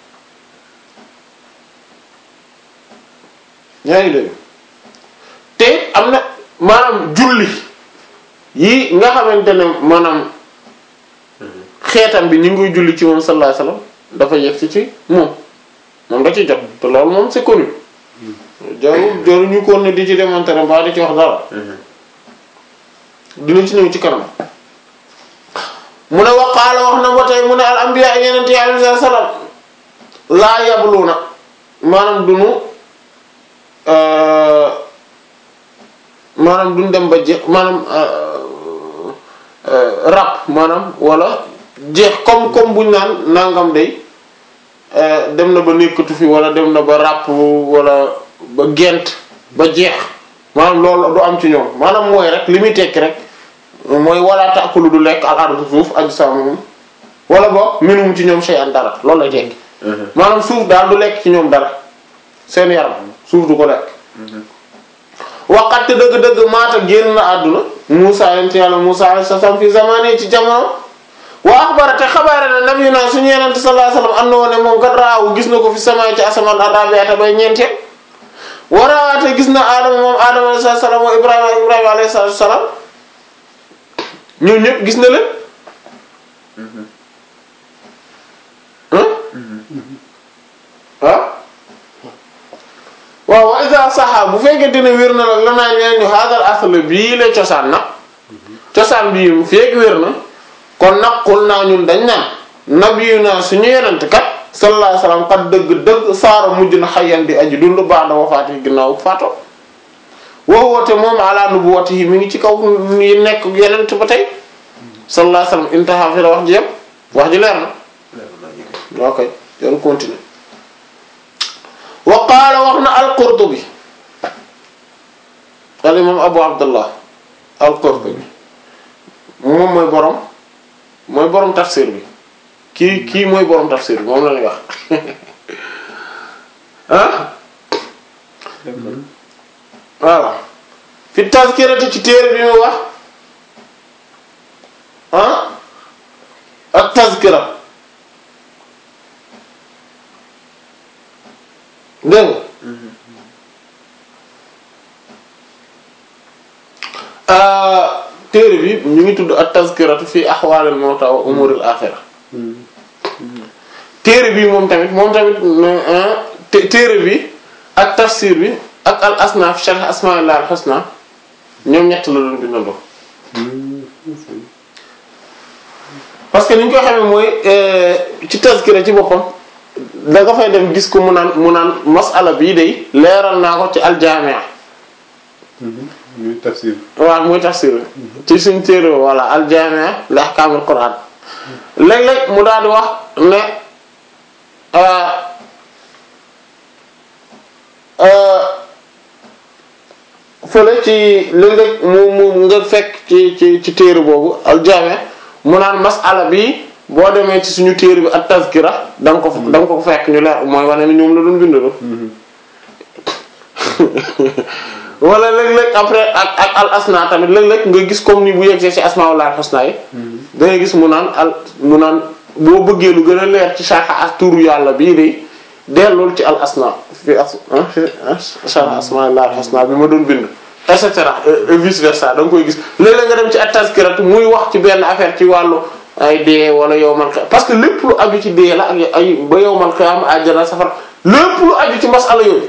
yaa ngi dégg te am na maanaam julli yi nga xamante ne maanaam xeetam bi ñu ngi koy julli ci moom sallallahu alayhi wa sallam dafa yegg ci ci moom moom da ci jot te loolu moom c'est connu jarul jarul ñu ko ne di ci démontrer ba di ci wax dara dina ci ñëw ci kanam mu ne waqaala wax na ba tey mu ne al anbiya yeneen yi alayhi salaam laa yabluuna maanaam duñu maanaam duñ dem ba jeex maanaam rab maanaam wala jeex comme comme buñ naan nangam day dem na ba nekkatu fi wala dem na ba ràpp wala ba gent ba jeex maanaam loolu du am ci ñoom maanaam mooy rek li muy tekki rek mooy wala taakulu du lekk al ardu suuf ajsaamuhum wala boog minhum ci ñoom shay'an dara loolu lay tekki maanaam suuf daal du lekk ci ñoom dara seen yaram suuf du ko lekk waqat dëgg-dëgg maata génn na àdduna Musa yent yàlla Musa alayhi salaam fi zamane ci jamono wa axbara te xabaare na nabi na suñu yenente sallallahu alayhi wasallam am na woon ne moom kat raawu gis na ko fi sama ci asamaan arabiata bay ñeenteel warawaate gis na aadama moom aadama alayhi salaam wa ibrahima ibrahima alayhi salaam ñoom ñëpp gis na leen ah waaw wa iza saxa bu fekkee dina wér na nag la naa ñeen ñu haadal asl bii la cosaan nag cosaan bii mu fekk wér na kon nag xul naa ñun dañ naan nabiyu naa suñu yenent kat sallallahu alayhi wasallam kat dëgg dëgg saara mujj na xayyan di aji dund ba'da wafaati ginnaaw faato woo woote moom ala nubuwwatihi mi ngi ci kaw yi nekk yenent ba tey sallallahu alayhi wasallam intaha fi la wax ji yëpp wax ji leer na leer na ñu ok yoonu continuer wa qaala wax na al-Qurtubi al imam Abu Abdullah al-Qurtubi moom mooy borom mooy borom tafsir bi kii kii mooy borom tafsir bi moom la ñuy wax ah voilà fi tazkirati ci téere bi mu wax ah ak tazkira dégg nga ah, téere bi ñu ngi tudd ak tazkiratu fi ahwalil mawta wa umuril axira téere bi moom tamit moom tamit ah, té- téere bi ak tafsir bi ak al asnaf sharh asma'illah al husna ñoom ñett la doon bindandoo parce que ni ñu koy xamee mooy euh, ci tazkira ci boppam da nga fay dem gis ko mu naan mu naan masala bii day leeral naa ko ci aljaamia ñuy tafsir waaw muy tafsir ci suñ téere wala aljaamia li ahkaamil qur'an léeg-léeg mu daal di wax ne euh, euh, fële ci léeg-léeg mu mu nga fekk ci ci ci téere boobu aljaamia mu naan masala bi boo demee ci suñu téere bi ak tazkira da nga ko fa da nga ko fekk ñu leer mooy wane ni ñoom la doon bindaloo wala léeg-léeg après ak ak al asna tamit léeg-léeg nga gis comme ni bu yegsee ci asmaul husna yi da ngay gis mu naan al mu naan boo bëggee lu gën a leer ci sharh as turu yàlla bii de dellul ci al asna fi as ah fi sharh asmaul husna bi ma doon bind et cetera et vice versa da nga koy gis léeg-léeg nga dem ci at tazkirat muy wax ci benn affaire ci wàllu ay dee wala yowmal qiyam parce que lépp lu aju ci dee la ak ay ba yowmal qiyam àjjana safar lépp lu aju ci masala yooyu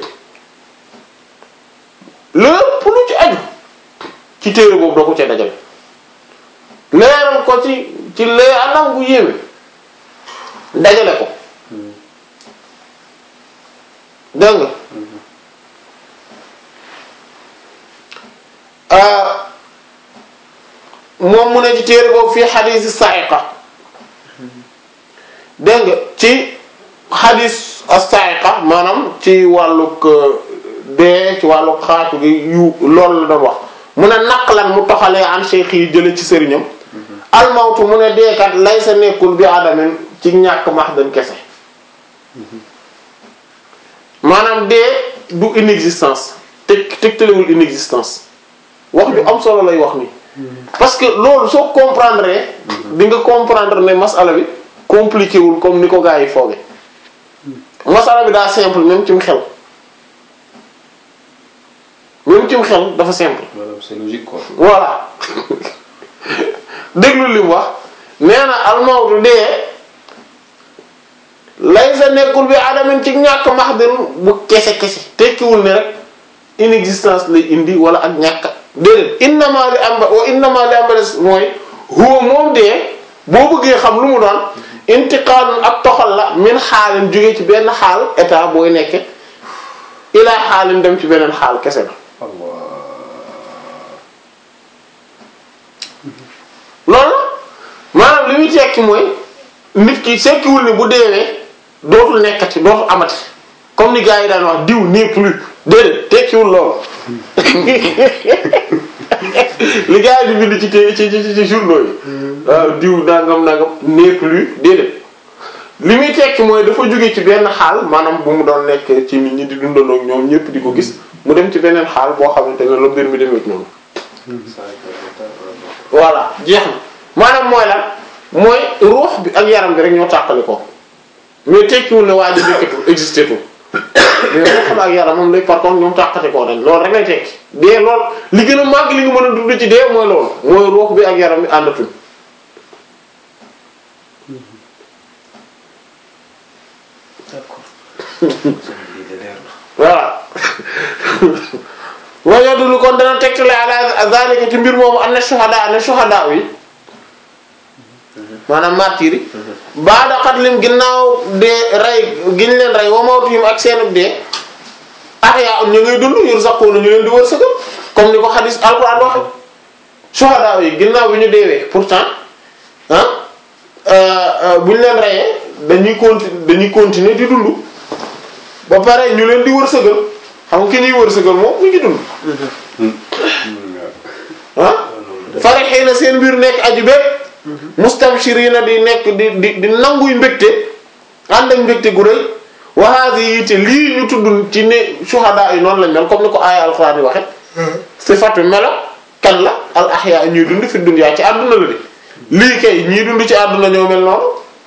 lépp lu ci aju ci téere boobu doo ko cee dajale leeral ko ci ci lee anam bu yéeme dajale ko dégg nga ah moom mu ne ci téere boobu fii xadiisi sa'iqa dégg nga ci xadiis as-sa'iqa maanaam ci wàllug dee ci wàllug xaatu gi yu loolu la doon wax mu ne naqlan mu toxalee an cheikh yi jële ci sëriñam almawtu mu ne deekat lay sa nekkul bi adamin ci ñàkk mahdan kese maanaam dee du inexistence teg tegtalewul inexistence wax ju am solo lay wax ni parce que loolu soo comprendre di nga comprendre ne masala bi compliqué wul comme ni ko gars yi fooge masala bi daa simple même cim xel même cim xel dafa simple maanaam c'est logique quoi. voilà déglu li mu wax nee na almawtu dee lay sa nekkul bi adamin ci ñàkk mahdin bu kese kese tekkiwul ne rek inexistence lay indi wala ak ñàkk déedéet innama li amba wa innama li amba des mooy huwa moom dee boo bëggee xam lu mu doon intiqaalun ak toxal la min xaalin jóge ci benn xaal état booy nekke ilaa xaalin dem ci beneen xaal kese la loolu maanaam li muy tekki mooy nit ki sekkiwul ni bu deewee dootul nekkati dootul amati comme ni gars yi daan wax diw n'est plus déedéet tekkiwul loolu li gars yi di bind ci té- ci ci ci journaux yi waaw diw nangam nangam n'est plus déedéet li muy tekki mooy dafa jóge ci benn xaal maanaam bu mu doon nekk ci nit ñi di dundandoo ak ñoom ñëpp di ko gis mu dem ci beneen xaal boo xamante ne la mbir mi demee noonu. voilà jeex na maanaam mooy lan mooy ruux bi ak yaram bi rek ñoo tàqali ko mais tekkiwul ne waa ji nekkatul existé tul mais ruux ak yaram moom lay par contre ñoom tàqati koo dañ loolu rek lay tekki dee lool li gën a màgg li nga mën a dund ci dee mooy loolu mooy ruux bi ak yaram bi àndatul d'accord. lii de leer na. voilà wa yadullu kon dana tegtale ala zalika ci mbir moomu am na shuhada am na shuhada yi maanaam martyr yi baada xatlim ginnaaw dee rey giñ leen rey wa mawtihim ak seenub dee ahya ñu ngay dund yurzaquna ñu leen di wërsëgal comme ni ko xadis alquran waxe shuhada yi ginnaaw bi ñu deewee pourtant ah bu ñu leen reyee dañuy conti dañuy continuer di dund ba pare ñu leen di wërsëgal xam nga ki ñuy wërsëgal moom mu ngi dund ah farihina seen mbir nekk aju bépp mustabshirina di nekk di di di nanguy mbégte ànd ak mbégte gu rëy wa hadhihi te lii ñu tudd ci ne shuhada yi noonu lañ mel comme ni ko aaya alquran yi waxe sifatu melo kan la al ahya ñuy dund fi dunya ci àdduna la de lii kay ñii dund ci àdduna ñoo mel noonu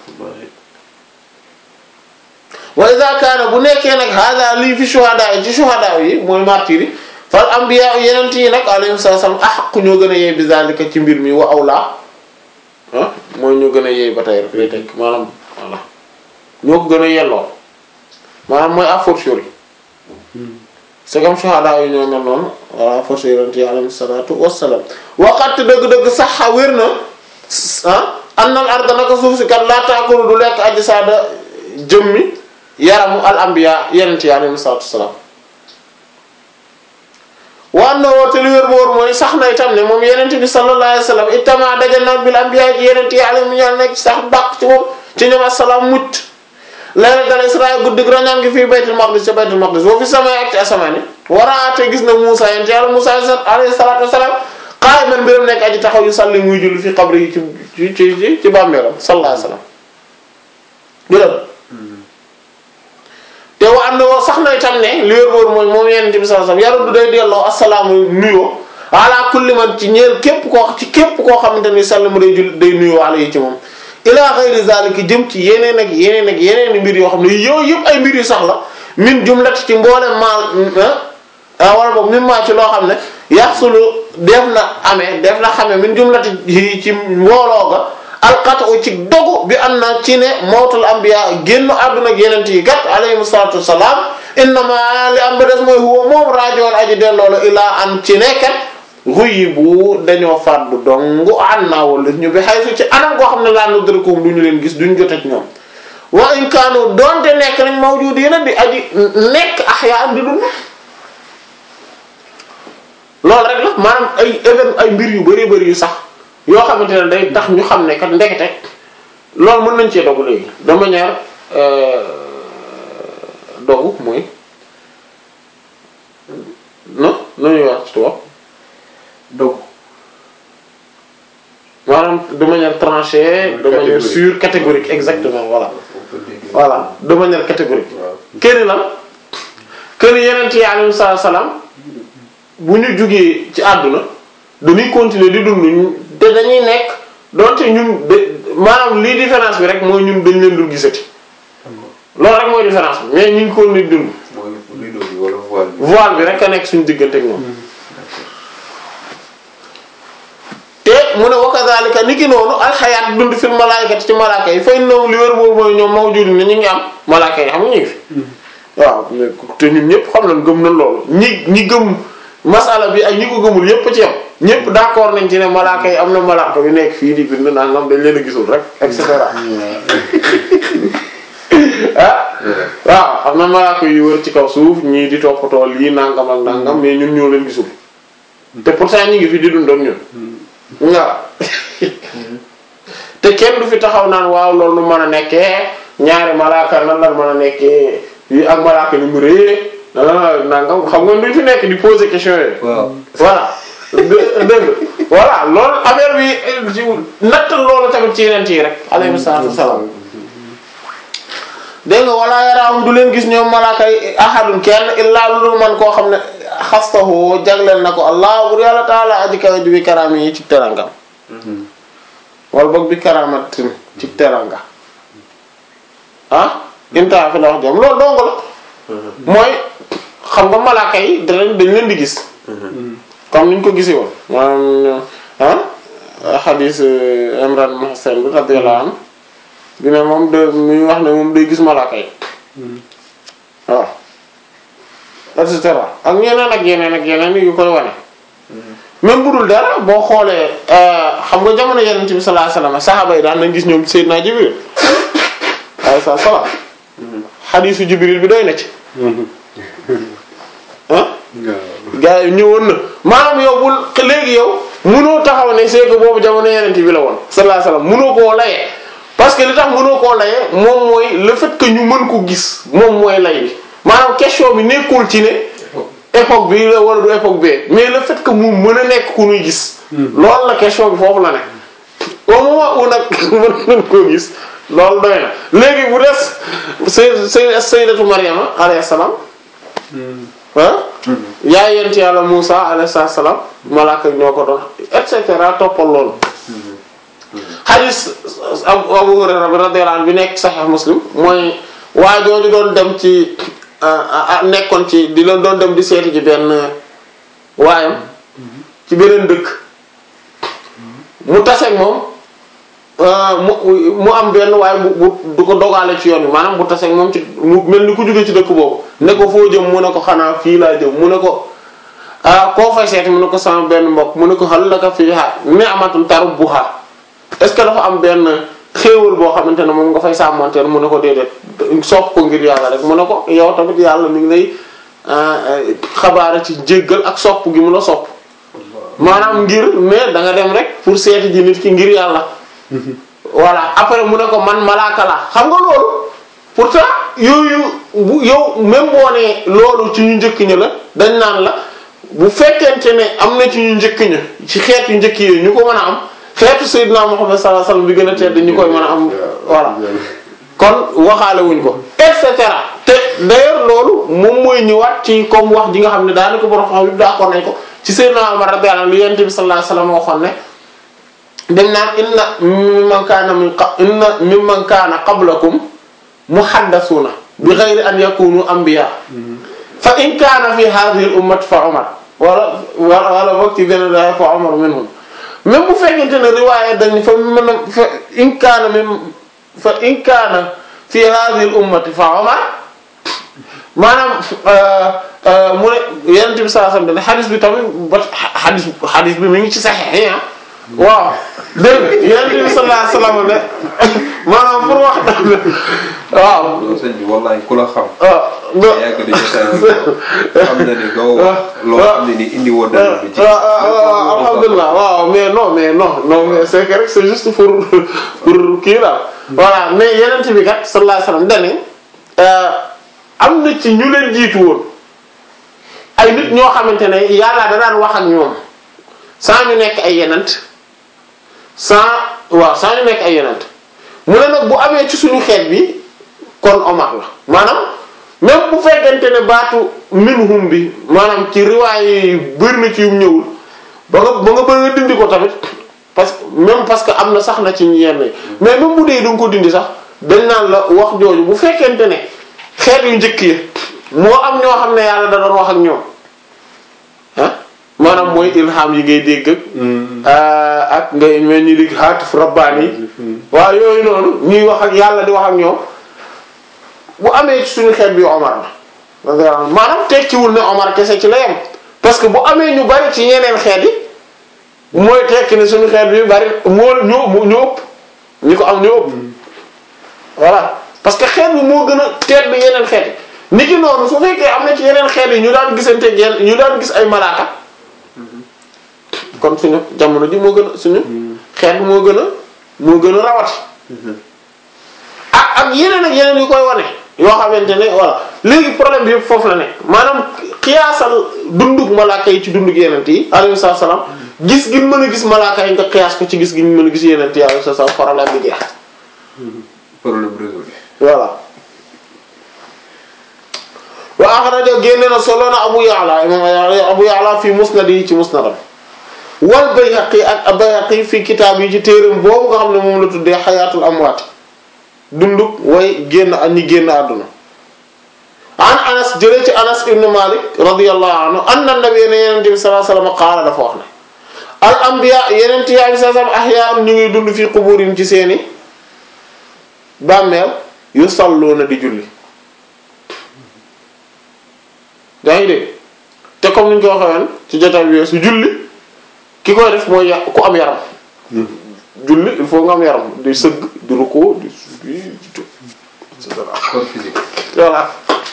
wa idha kaana bu nekkee nag hada lii fi shuhada yi ci shuhada yi mooy martyr yi fal anbiya yeneen yi nag alayhi salaam ahaq ñoo gën a yey bi zalika ci mbir mi wa awla ah mooy ñoo gën a yey ba tey rek lay teg maanaam voilà ñoo ko gën a yelloo maanaam mooy a fortiori c'est comme shuhada yi ñoo mel noonu voilà a fortiori yeneen yi alayhi salaatu wassalaam waqat dëgg-dëgg sax wér na ah annal arda naka suuf si kat laa taakulu du lekk aji saada jëmmi yaramu al anbiya yeneen yi alayhi salaatu wassalaam waan na woote li wér boor mooy sax na itam ne moom yenente bi sallallahu alayhi wasallam ittama dajal na bil anbiya ci yenente yi alayhi ñaan nekk sax dàq ci moom ci ñoom assalaam mucc laylatal isra guddig rañaan gi fii baytul maqdis ca baytul maqdis boo fi samay ak ci asamaani waraate gis na Muusa yenente yàlla Muusa alayhi salaatu wasalaam qaa'iman mbiram nekk aji taxaw yu salli muy julli fi qabri yi ci ci ci ci bàmmeelam sallallahu alayhi wasallam jural te wa am na woo sax na itam ne li wér wóor mooy moom yenente bi sallallahu alayhi wasallam yaruddu day delloo assalaamu nuyoo ala kulli man ci ñeel képp koo ci képp koo xamante ni sallamu day jul day nuyoo ala yi ci moom ila ghayri zalika jëm ci yeneen ak yeneen ak yeneen mbir yoo xam ne yooyu yëpp ay mbir yu sax la min jumlat ci mboolem maal ah wala boog min maa ci loo xam ne yaxsulu def na amee def na xamee min jumlati yi ci mbooloo ga alqatu ci dogu bi am na ci ne mawtul anbiya génn àdduna ak yeneen yi gat alayhimu salaatu wassalaam innama li am ba des mooy huwa moom raajoon aji delloo la ilaa an ci nekkat ruyi bu dañoo faat bu dong an naa wala ñu bi xay su ci anam koo xam ne laa nudrakum du ñu leen gis duñ jot ak ñoom wa in kaanu doonte nekk nañ mawjudiina di aji nekk ahyaa di dund loolu rek la maanaam ay évén ay mbir yu bari bari yu sax yoo xamante ne day tax ñu xam ne kat ndekete loolu mën nañ cee dogu léegi de manière dogu mooy non nu ñuy wax ci tubaab donc maanaam de manière tranchée de manière Catégorique. sûre catégorique exactement voilà on peut dire voilà de manière catégorique waaw kenn lan kenn yeneen yi alayhi salaam bu ñu jugee ci àdduna dañuy continuer di dund ñu- te dañuy nekk donte ñun de maanaam lii différence bi rek mooy ñun dañ leen dul gisati loolu rek mooy différence bi mais ñu ngi continuer di dund mooy rideau bi wala voile bi. voile bi rek a nekk suñu diggante ak ñoom te mu ne wa kadhalika ni ki noonu alxayaat dund fil malaayikati ci malaaka yi fay noonu li wér boobu mooy ñoom mawjud ni ñu ngi am malaaka yi xam nga ñu ngi fi waaw mais te ñun ñëpp xam nañ gëm nañ loolu ñi ñi gëm masala bi ak ñi ko gëmul yëpp ci yam ñëpp d'accord nañ ci ne malaaka yi am na malaaka yu nekk fii di bind nangam dañ leen a gisul rek et cetera ah waaw am na malaaka yu wër ci kaw suuf ñii di toppatoo lii nangam ak nangam mais ñun ñoo leen gisul te pourtant ñi ngi fi di dund ak ñun waaw te kenn du fi taxaw naan waaw loolu nu mën a nekkee ñaari malaaka nan la mën a nekkee yi ak malaaka ni mu rëy ah nangam xam nga duñ fi nekk di poser question yooyu. waaw voilà dë- dëgg voilà loolu affaire bi eh, ci nattal loolu tamit ci yeneen yi rek alayhi salaatu wasalaam dégg nga wala yaraahum du leen gis ñoom malaaka yi ahadun kenn illaa lu dul man koo xam ne xastahu jagleel na ko allah bur yàlla taala aji kawe ji bi karaam yi ci terangam wala boog bi karamatin ci teranga ah inta fi la wax jam loolu dong la mooy xam nga malaaka yi dañ dañ leen di gis comme niñ ko gisee woon maanaam ah xadis Imran ibn Husayn bi radiyallahu anhu bi ne moom de muy wax ne moom day gis malaaka yi waaw et cetera ak yeneen ak yeneen ak yeneen yu koy wane même bu dul dara boo xoolee xam nga jamono yeneen bi sallallahu alayhi wasallam saxaaba yi daan nañ gis ñoom Seydina Jibril alayhi salaam xadisu Jibril bi doy na ci ah waaw gars yi ñëwoon na maanaam yow bul léegi yow munoo taxaw ne c'est que boobu jamono yeneen bi la woon sallallahu alayhi wasallam munoo koo layee parce que li tax munoo koo layee moom mooy le fait que ñu mën ko gis moom mooy lay bi maanaam question bi nekkul ci ne époque bi la wala du époque bi mais le fait que mu mën a nekk ku ñuy gis loolu la question bi foofu la ne au moment où nag mën nañ koo gis loolu doy na léegi bu des say say sayyidatu Maryama alayhi salaam ah yaay yent yàlla Musa alayhi salaam malaaka yi ñoo ko doon et cetera toppal loolu hadis Abu Abu Hurayra bi radiyallahu anhu bi nekk Sahih Muslim mooy waa jooju doon dem ci nekkoon ci di leen doon dem di seeti ji benn waayam ci beneen dëkk mu taseeg moom mu mu am benn waaye bu bu du ko dogaale ci yoon bi maanaam bu taseeg moom ci mu mel ni ku jóge ci dëkk boobu ne ko foo jëm mu ne ko xanaa fii laa jëm mu ne ko ah koo fay seeti mu ne ko sama benn mbokk mu ne ko hal laka fiihaa ni'matun tarubbuhaa est-ce que dafa am benn xéewal boo xamante ne moom nga fay sàmmanteel mu ne ko déedéet sopp ko ngir yàlla rek mu ne ko yow tamit yàlla mi ngi lay xabaara ci jéggal ak sopp gi mu la sopp maanaam ngir mais da nga dem rek pour seeti ji nit ki ngir yàlla voilà après mu ne ko man malaaka la xam nga loolu pourtant yooyu bu yow même boo nee loolu ci ñu njëkk ña la dañ naan la bu fekkente ne am na ci ñu njëkk ña ci xeet yu njëkk yooyu ñu ko mën a am xeetu Seydina Muhammad sallallahu alayhi wasallam bi gën a tedd ñu koy mën a am voilà kon waxaale wuñ ko et cetera te d'ailleurs loolu moom mooy ñëwaat ci comme wax ji nga xam ne daanaka borom xam yëpp d'accord nañ ko ci Seydina Umar radiyallahu anhu li Yonent bi sallallahu alayhi wasallam waxoon ne dañ naan inna mimman kaana min qa inna mimman kaana qablakum muhaddasuna bi ghayri an yakunu anbiya fa in kaana fi hadhihi al ummati fa Umar wala wala boog ci benn daay fa Umar minhum même bu fekkente ne riwaaya dañ fa mën a fa in kaana min fa in kaana fi hadhihi al ummati fa Umar maanaam mu ne Yonent bi sallallahu alayhi wasallam xadis bi tamit ba xadis xadis bi mi ngi ci Sahih yi waaw dégg nga Yonent bi sallallahu alayhi wasallam ne maanaam pour wax waaw. loolu sëñ bi wallahi ku la xam. ah non yàgg di xam na ni doo wax loo xam ne ni indi woon na bi ci. alhamdulilah waaw mais non mais non non mais c'est que rek c'est juste pour pour kii la voilà mais Yonent bi kat sallallahu alayhi wasallam dañu am na ci ñu leen jiitu woon ay nit ñoo xamante ne yàlla da daan wax ak ñoom sans ñu nekk ay yenent sans waaw sans ñu nekk ay yenent mu ne nag bu amee ci suñu xeet bi kon Omar la maanaam même bu fekkente ne baatu minhum bi maanaam ci riwaay yi bëri na ci yum ñëwul ba nga ba nga bëgg nga dindi ko tamit parce que même parce que am na sax na ci yenn yi mais même bu dee du nga ko dindi sax dañ naan la wax jooju bu fekkente ne xeet yu njëkk yi moo am ñoo xam ne yàlla da doon wax ak ñoom ah maanaam mooy ilham yi ngay dégg ak ak ngay mel ni di haatif rabbaani yi waaw yooyu noonu ñuy wax ak yàlla di wax ak ñoom bu amee ci suñu xeet bi Omar la maanaam tekkiwul ne Omar kese ci la yem parce que bu amee ñu bari ci ñeneen xeet yi mooy tekki ne suñu xeet bi bari moo ñoo ñoo ëpp ñi ko am ñoo ëpp voilà parce que xeet bi moo gën a tedd yeneen xeet yi nit ki noonu su fekkee am na ci yeneen xeet yi ñu daan gisante yenn ñu daan gis ay malaaka kon suñu jamono ji moo gën a suñu xeet bi moo gën a moo gën a rawati ak ak yeneen ak yeneen yu koy wane yoo xamante ne voilà léegi problème bi yëpp foofu la ne maanaam xiyaasal dundug malaaka yi ci dundug yeneen yi alayhi salaam gis gi mën a gis malaaka yi nga xiyaas ko ci gis gi mën a gis yeneen yi alayhi salaam problème bi jeex problème résolu. voilà wa axraja génne na solo na Abu Ya'la imam Abu Ya'la fi musnad yi ci musnadam wal Bayhaqi ak Bayhaqi fi kitaab yi ci téeram boobu nga xam ne moom la tuddee xayaatul amwaat dunduk way génn ak ñi génn àdduna an Anas jëlee ci Anas ibn Malik radiyallahu anhu anna nabiyya ne yenente bi sallallahu alayhi wasallam qaala dafa wax ne al anbiya yeneen yaa bi sallallahu alayhi wasallam ahyaa'un ñu ngi dund fi quburin ci seeni bàmmeel yu salluuna di julli yaa ngi dégg te comme ni ñu ko waxee woon ci jotaay bi su julli ki koy def mooy ya ku am yaram julli il faut nga am yaram di sëgg di rukkoo di di et cetera corps physique. voilà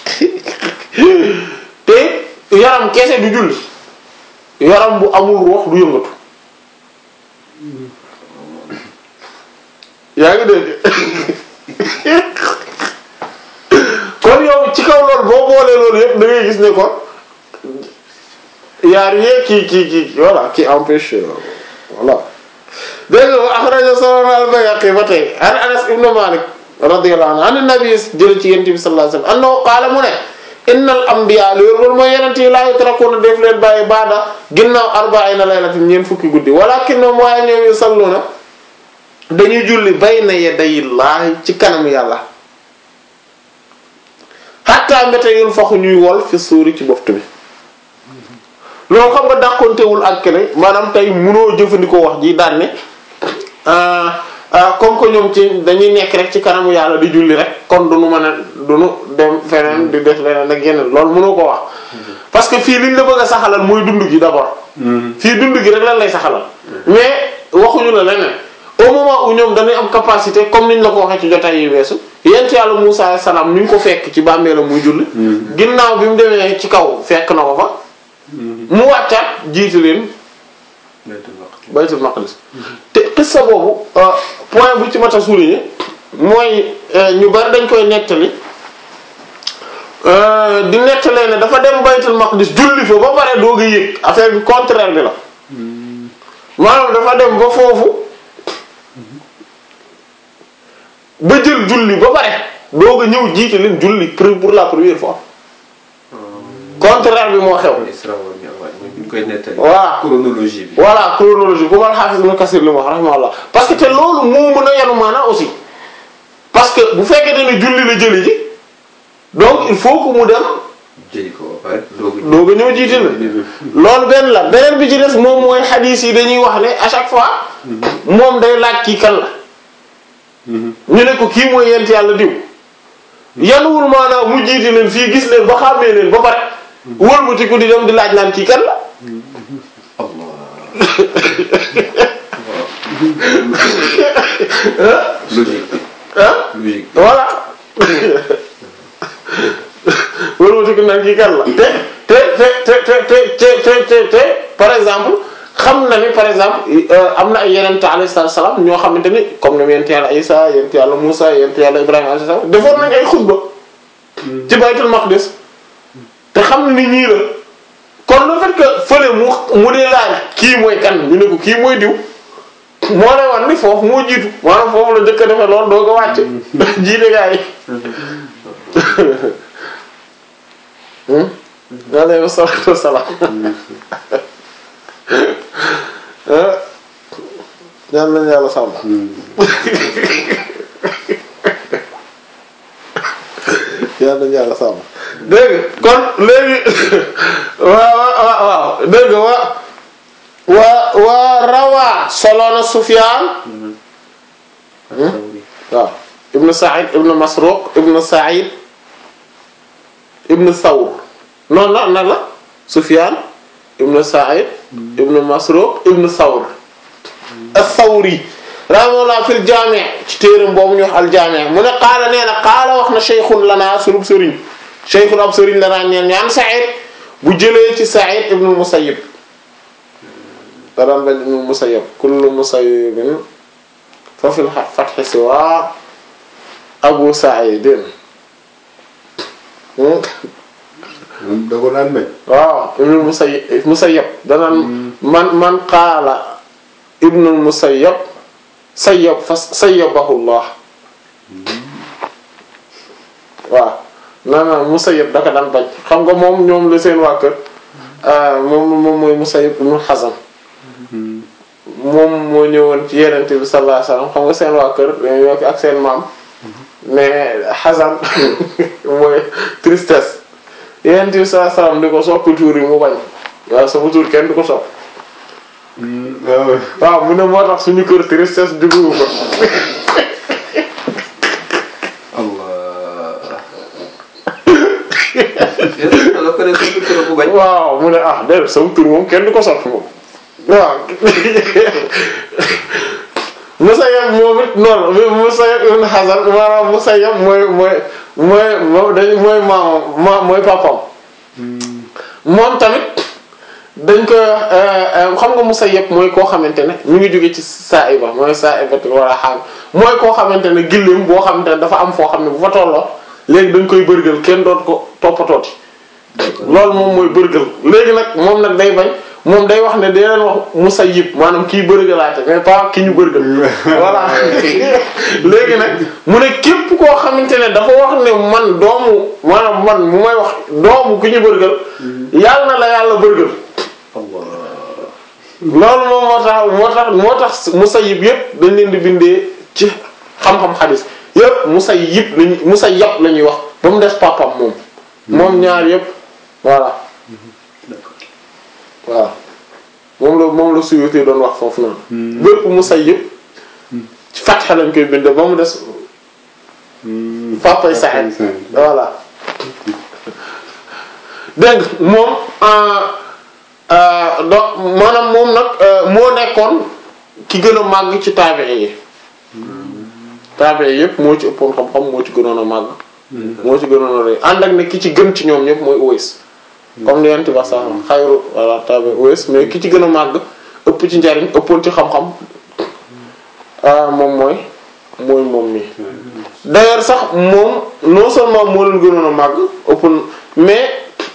te yaram kese du julli yaram bu amul ruux du yëngatu yaa ngi dégg kon yow ci kaw loolu boo boolee loolu yëpp da ngay gis ne kon y a rien qui qui qui voilà qui empêche euh, voilà dégg nga axraja solo al-Bayhaqi ba tey an Anas ibn Malik radiyallahu anhu an nabi jël ci yonent bi sallallahu alayhi wasallam annahu qaala mu ne innal anbiya li loolu mooy yonent yi laa yutrakuna def leen bàyyi baada ginnaaw arba'ina laylatin ñeent fukki guddi walakinnahum waaye ñoom yusalluna dañuy julli bayna yadayillaahi ci kanam yàlla hatta mbete yun faxu ñuy wol fi suuri ci boftu bi loolu xam nga dàqontewul ak ne maanaam tey munoo jëfandikoo wax ji daan ne ah, ah, comme que ñoom ci dañuy nekk rek ci kanamu yàlla di julli rek kon du nu mën a du nu dem feneen di def leneen ak yeneen loolu mënoo ko wax parce que fii liñ la bëgg a saxalal mooy dund gi d'abord fii dund gi rek lan lay saxalal mais waxuñu la leneen au moment où ñoom dañuy am capacité comme niñ la ko waxee ci jotaay yi weesu yent yàlla Musaa alayhi salaam ni ñu ko fekk ci bàmmeelam muy julli ginnaaw bi mu demee ci kaw fekk na ko fa mu wàccaat jiitu leen baytul maqdis baytul maqdis te xissa boobu euh, point bu ci mat a souligner mooy euh, ñu bari dañ koy nettali euh, di nettalee ne dafa dem baytul maqdis julli fa ba pare doog a yëg affaire bi contraire bi la maanaam dafa dem ba foofu ba jël julli ba pare doog a ñëw jiite leen julli pour pour la première fois contraire bi moo xew Isra wal Mi'raj mooy bi ñu koy nettali. Voilà. chronologie bi. voilà chronologie bu mal xaafis ibn Kasir li mu wax rahimahullah parce que te loolu moo mën a yanu maanaa aussi parce que bu fekkee ne julli la jëli ji donc il faut que mu dem jëli ko ba pare doog a doog a ñëw jiite la loolu benn la beneen bi ci des moom mooy xadiis yi dañuy wax ne à chaque fois moom day laaj kii kan la ñu ne ko kii mooy yent yàlla diw yanuwul maanaam mu jiite leen fii gis leen ba xàmmee leen ba pare wëlbatiku di dem di laaj naan kii kan la logique bi ah logique bi. voilà wëlbatiku naan kii kan la te te te te te te te te te te par exemple xam na ni par exemple euh, am na ay yeneen alayhi salaam ñoo xamante ni comme ne yonent yàlla Isa yonent yàlla Musa yonent yàlla Ibrahima alayhi salaam defoon nañ ay xutba ci baytul maqdis te xam na ni ñii la kon le fait que fële mu mu dee laaj kii mooy kan ñu ne ko kii mooy diw moo lay wan ni foofu moo jiitu maanaam foofu la njëkk a defee loolu doo ko wàcc jiite gaa yi alayhi salaatu wassalaam ñaan lañu yàlla sàmm yàlla nañu yàlla sàmm dégg nga kon léegi waaw waaw waaw dégg nga wa wa wa rawaa soloona Sufyaan waaw ibnu Sa'id ibnu Masruq ibnu Sa'id ibnu Thawr noonu la nan la Sufyaan ibnu Sa'id ibnu Masruq ibnu Thawr ath-Thawri rahimahullah fil jaami' ci téeram boobu ñu wax al-jaami' mu ne qaala nee na qaala wax na shaykhun lanaa sunub sëriñ shaykhun ab sëriñ lanaa ñeen ñaan Sa'id bu jëlee ci Sa'id ibnu Musayyib daan bañ ibnu Musayyib kullu Musayyibin fa fil fathi siwa Abu Sa'idin moom da ko daan bañ. waaw ibnu Musayyib Musayyib danaan man man qaala ibnu Musayyib sayyab fa sayyabahu Allah waaw non non Musayyib da ko daan bañ xam nga moom ñoom la seen waa kër moom moom mooy Musayyib ibnu Hazn moom moo ñëwoon ci Yonent bi sallallahu alayhi wasallam xam nga seen waa kër dañoo ak seen maam mais Hazn mooy tristesse Yonent bi sallallahu alayhi wasallam di ko soppi tuur yi mu bañ waaw sama tuur kenn du ko sopp waaw waaw mu ne moo tax suñu kër tristesse duggu ko Allah. yéen a la ko ne suñu kër bu bañ. waaw mu ne ah déedéet sama tur moom kenn du ko soppi moom waaw Musayyab moom it noonu la Musayyab ibn Hazan maanaam Musayyab mooy mooy mooy moom dañ mooy maamam ma mooy papam moom tamit dañ koy wax xam nga Musayyab mooy koo xamante ne mu ngi jóge ci Sa'iba mooy Sa'ibatu wala xaam mooy koo xamante ne gëléem boo xamante ne dafa am foo xam ne bu fa tolloo léegi dañ koy bërgël kenn doot ko toppatooti loolu moom mooy bërgël léegi nag moom nag day bañ moom day wax ne day leen wax musayyib maanaam kii bërgalaate mais pas ki ñu bërgal voilà léegi nag mu ne képp koo xamante ne dafa wax ne man doomu maanaam man mu may wax doomu ki ñu bërgal yàlla na la yàlla bërgal loolu moom moo tax moo tax moo tax musayyib yépp dañ leen di bindee ci xam-xam xadis yépp musayyib lañu musayyab la ñuy wax ba mu des papam moom moom ñaar yépp voilà voilà moom la moom la Suyuti doon wax foofu noonu bépp musayyib ci fatxa lañ koy bindee ba mu des papay Sa'id voilà dégg nga moom donc maanaam moom nag moo nekkoon ki gën a màgg ci taabi'i yi taabi'i yëpp moo ci ëppoon xam-xam moo ci gënoon a màgg moo ci gënoon a rëy ànd ak ne ki ci gën ci ñoom ñëpp mooy Uways comme li yent wax sax xayru voilà taabi'i Uways mais ki ci gën a màgg ëpp ci njariñ ëppoon ci xam-xam moom mooy mooy moom mi d'ailleurs sax moom non seulement moo leen gënoon a màgg ëppoon mais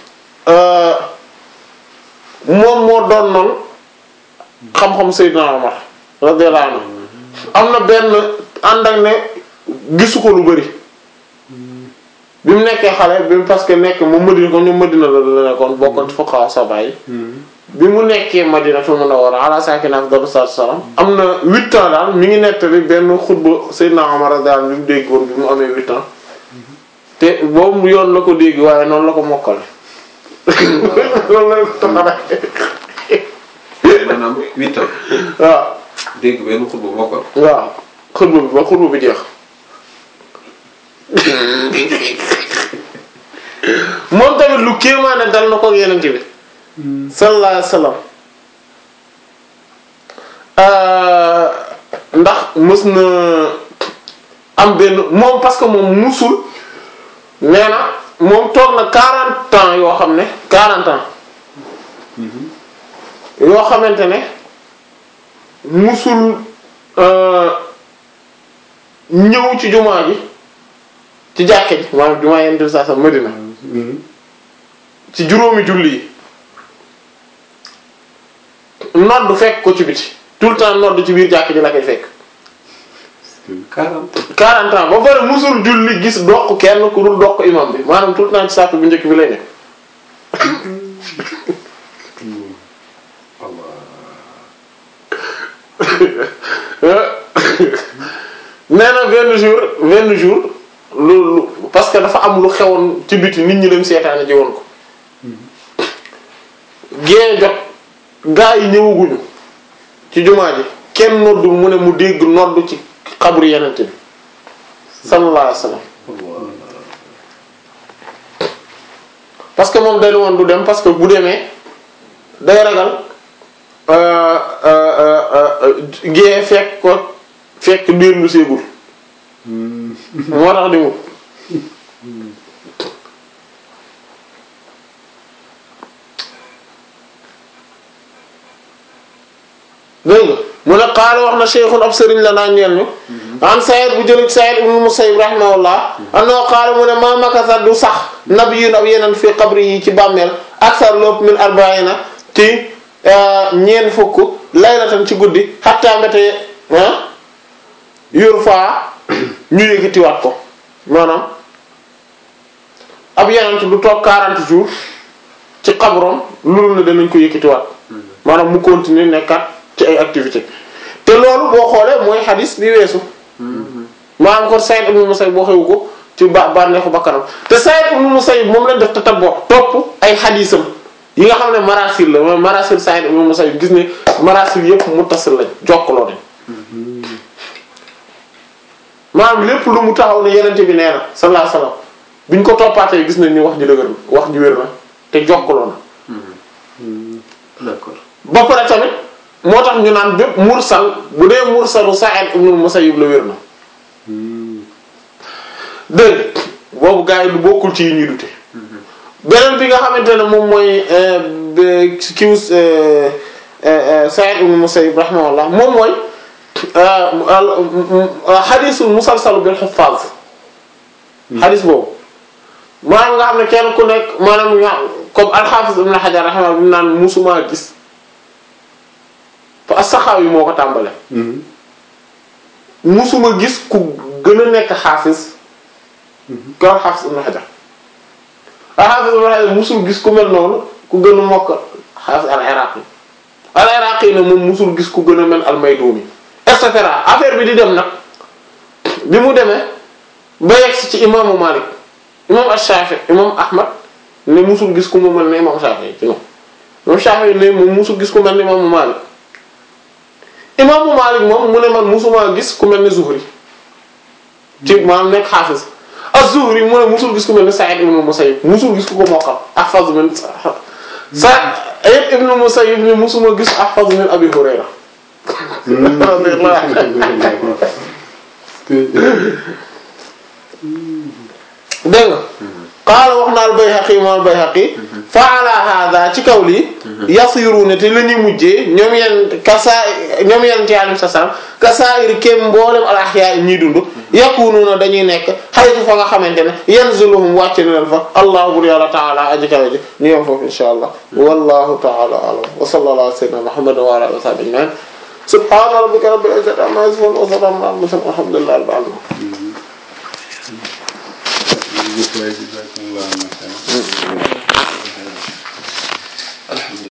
moom moo doon noonu xam-xam Seydina Omar radiyallahu anhu am na benn ànd ak ne gisu ko lu bari bi mu nekkee xale bi mu parce que nekk moom Madina ko ñoom Madina la la nekkoon bokkoon ci fuqaha saba yi bi mu nekkee Madina fa mun a war ala saakina afdalu salaatu salaam am na huit ans daal mi ngi nettali benn xutba Seydina Omar radiyallahu anhu bi mu dégg woon bi mu amee huit ans te boobu yoon la ko dégg waaye noonu la ko mokkale loolu la ko taxawee. maanaam huit ans. waaw. dégg benn xutba mokkal. waaw xutba bi ba xutba bi jeex. moom tamit lu kéemaane dal na ko ak yeneen bi. sallallahu alayhi wa sallam. ndax mës na am benn moom parce que moom musul nee na. moom toog na 40 ans yoo xam ne 40 ans yoo xamante ne musul ñëw ci jumaa ji ci jàkke ji maanaam jumaa yenn saa sa Madina ci juróomi julli yi nodd fekk ko ci biti tout le temps nodd ci biir jàkke ji la koy fekk 40. 40 ans ba pare musul julli gis doq kenn ku dul doq imam bi maanaam tout le temps ci sàpp bu njëkk bi lay nekk nee na benn jour benn jour lu lu parce que dafa am lu xewoon ci biti nit ñi dem seetaane ji woon ko gée jot gaa yi ñëwaguñu ci jumaa ji kenn noddul mu ne mu dégg nodd ci xabru yenente bi sallallahu alayhi wasallam parce que moom dañu woon du dem parce que bu demee day ragal gée fekk ko fekk biir lu seegul moo tax di mu dégg nga mu ne qaala wax na cheikhun ab sëriñ la naa ñeel ñu an Saïd bu jël Saïd ibn Musayyib rahimahullah annahu qaala mu ne ma makasa du sax nabiyyun ab yeneen fii qabri yi ci bàmmeel aksar lopp min arba'ina ci ñeent fukk laylatan ci guddi hatta mbete yor faa ñu yëkkatiwaat ko maanaam ab yeneen du toog 40 jours ci xabroom loolu ne danañ ko yëkkatiwaat maanaam mu continuer nekkat ci ay activité te loolu boo xoolee mooy xadis bi weesu maanaam kon Saïd ibn Musayyib boo xewu ko ci ba bànneexu bakkanam te Saïd ibn Musayyib moom lañ def te taboo topp ay xadisam yi nga xam ne marasil la mooy marasil Saïd ibn Musayyib gis ne marasil yëpp muttasil lañ jokkaloo nañ maanaam lépp lu mu taxaw ne yenente bi nee na sallallahu alayhi wasallam biñ ko toppaatee gis nañ ni wax ji dëgër na wax ji wér na te jokkaloo na d'accord ba pare tamit moo tax ñu naan bépp mursal bu dee mursalu Sa'id ibn Musayyib la wér na dégg boobu gars yi lu bokkul ci yi ñuy dute beneen bi nga xamante ne moom mooy kiw Sa'id ibn Musayyib rahimahullah moom mooy xadisul musalsalu bil xuffaz xadis boobu maanaam nga xam ne kenn ku nekk maanaam nga comme al-Hafiz ibn Hajar rahimahullah bi mu naan musuma gis fa as-Saxaawi moo ko tàmbale musuma gis ku gën a nekk xaafis ko xaafis ibn Hajar ah xaafis ibn Hajar musul gis ku mel noonu ku gën a mokk xaafis al-Iraqi al-Iraqi ne moom musul gis ku gën a mel al-Mayduni et cetera affaire bi di dem nag bi mu demee ba yegsi ci imaamu Malik imam Ash-Shafi imam Ahmad ne musul gis ku mu mel ne imam Shafi ci moom imam Shafi ne moom musul gis ku mel ne imaamu Malik imaamu Malik moom mu ne man musuma gis ku mel ne Zuhri ci maanaam nekk xaafis az-Zuhri mu ne musul gis ku mel ne Sa'id ibn Musayyib musul gis ku ko mokkal ahfaz min Sa'id ibn Musayyib ne musuma gis ahfaz min Abi Hurayra dégg nga qaala wax na al-Bayhaqi moom al-Bayhaqi fa ala hada ci kaw lii yasiruna te la ñuy mujjee ñoom yenn kasaa ñoom yenn ci alayhi salaam kasaa'iri kem mboolem al ahyaa ñiy dund yakununa dañuy nekk xaytu fa nga xamante ne yanziluhum wàcc na leen fa allahu bur yàlla taala aji kawe ji ñu yem foofu insha allah wallahu taala alam wa sallallahu ala sayyidina muhammadin wa ala alihi wa sahbihi ajma'in subhana rabbika rabbil izzati amma yasifun wa salamun ala al mursalin walhamdulillahi rabbil alamin Just like that,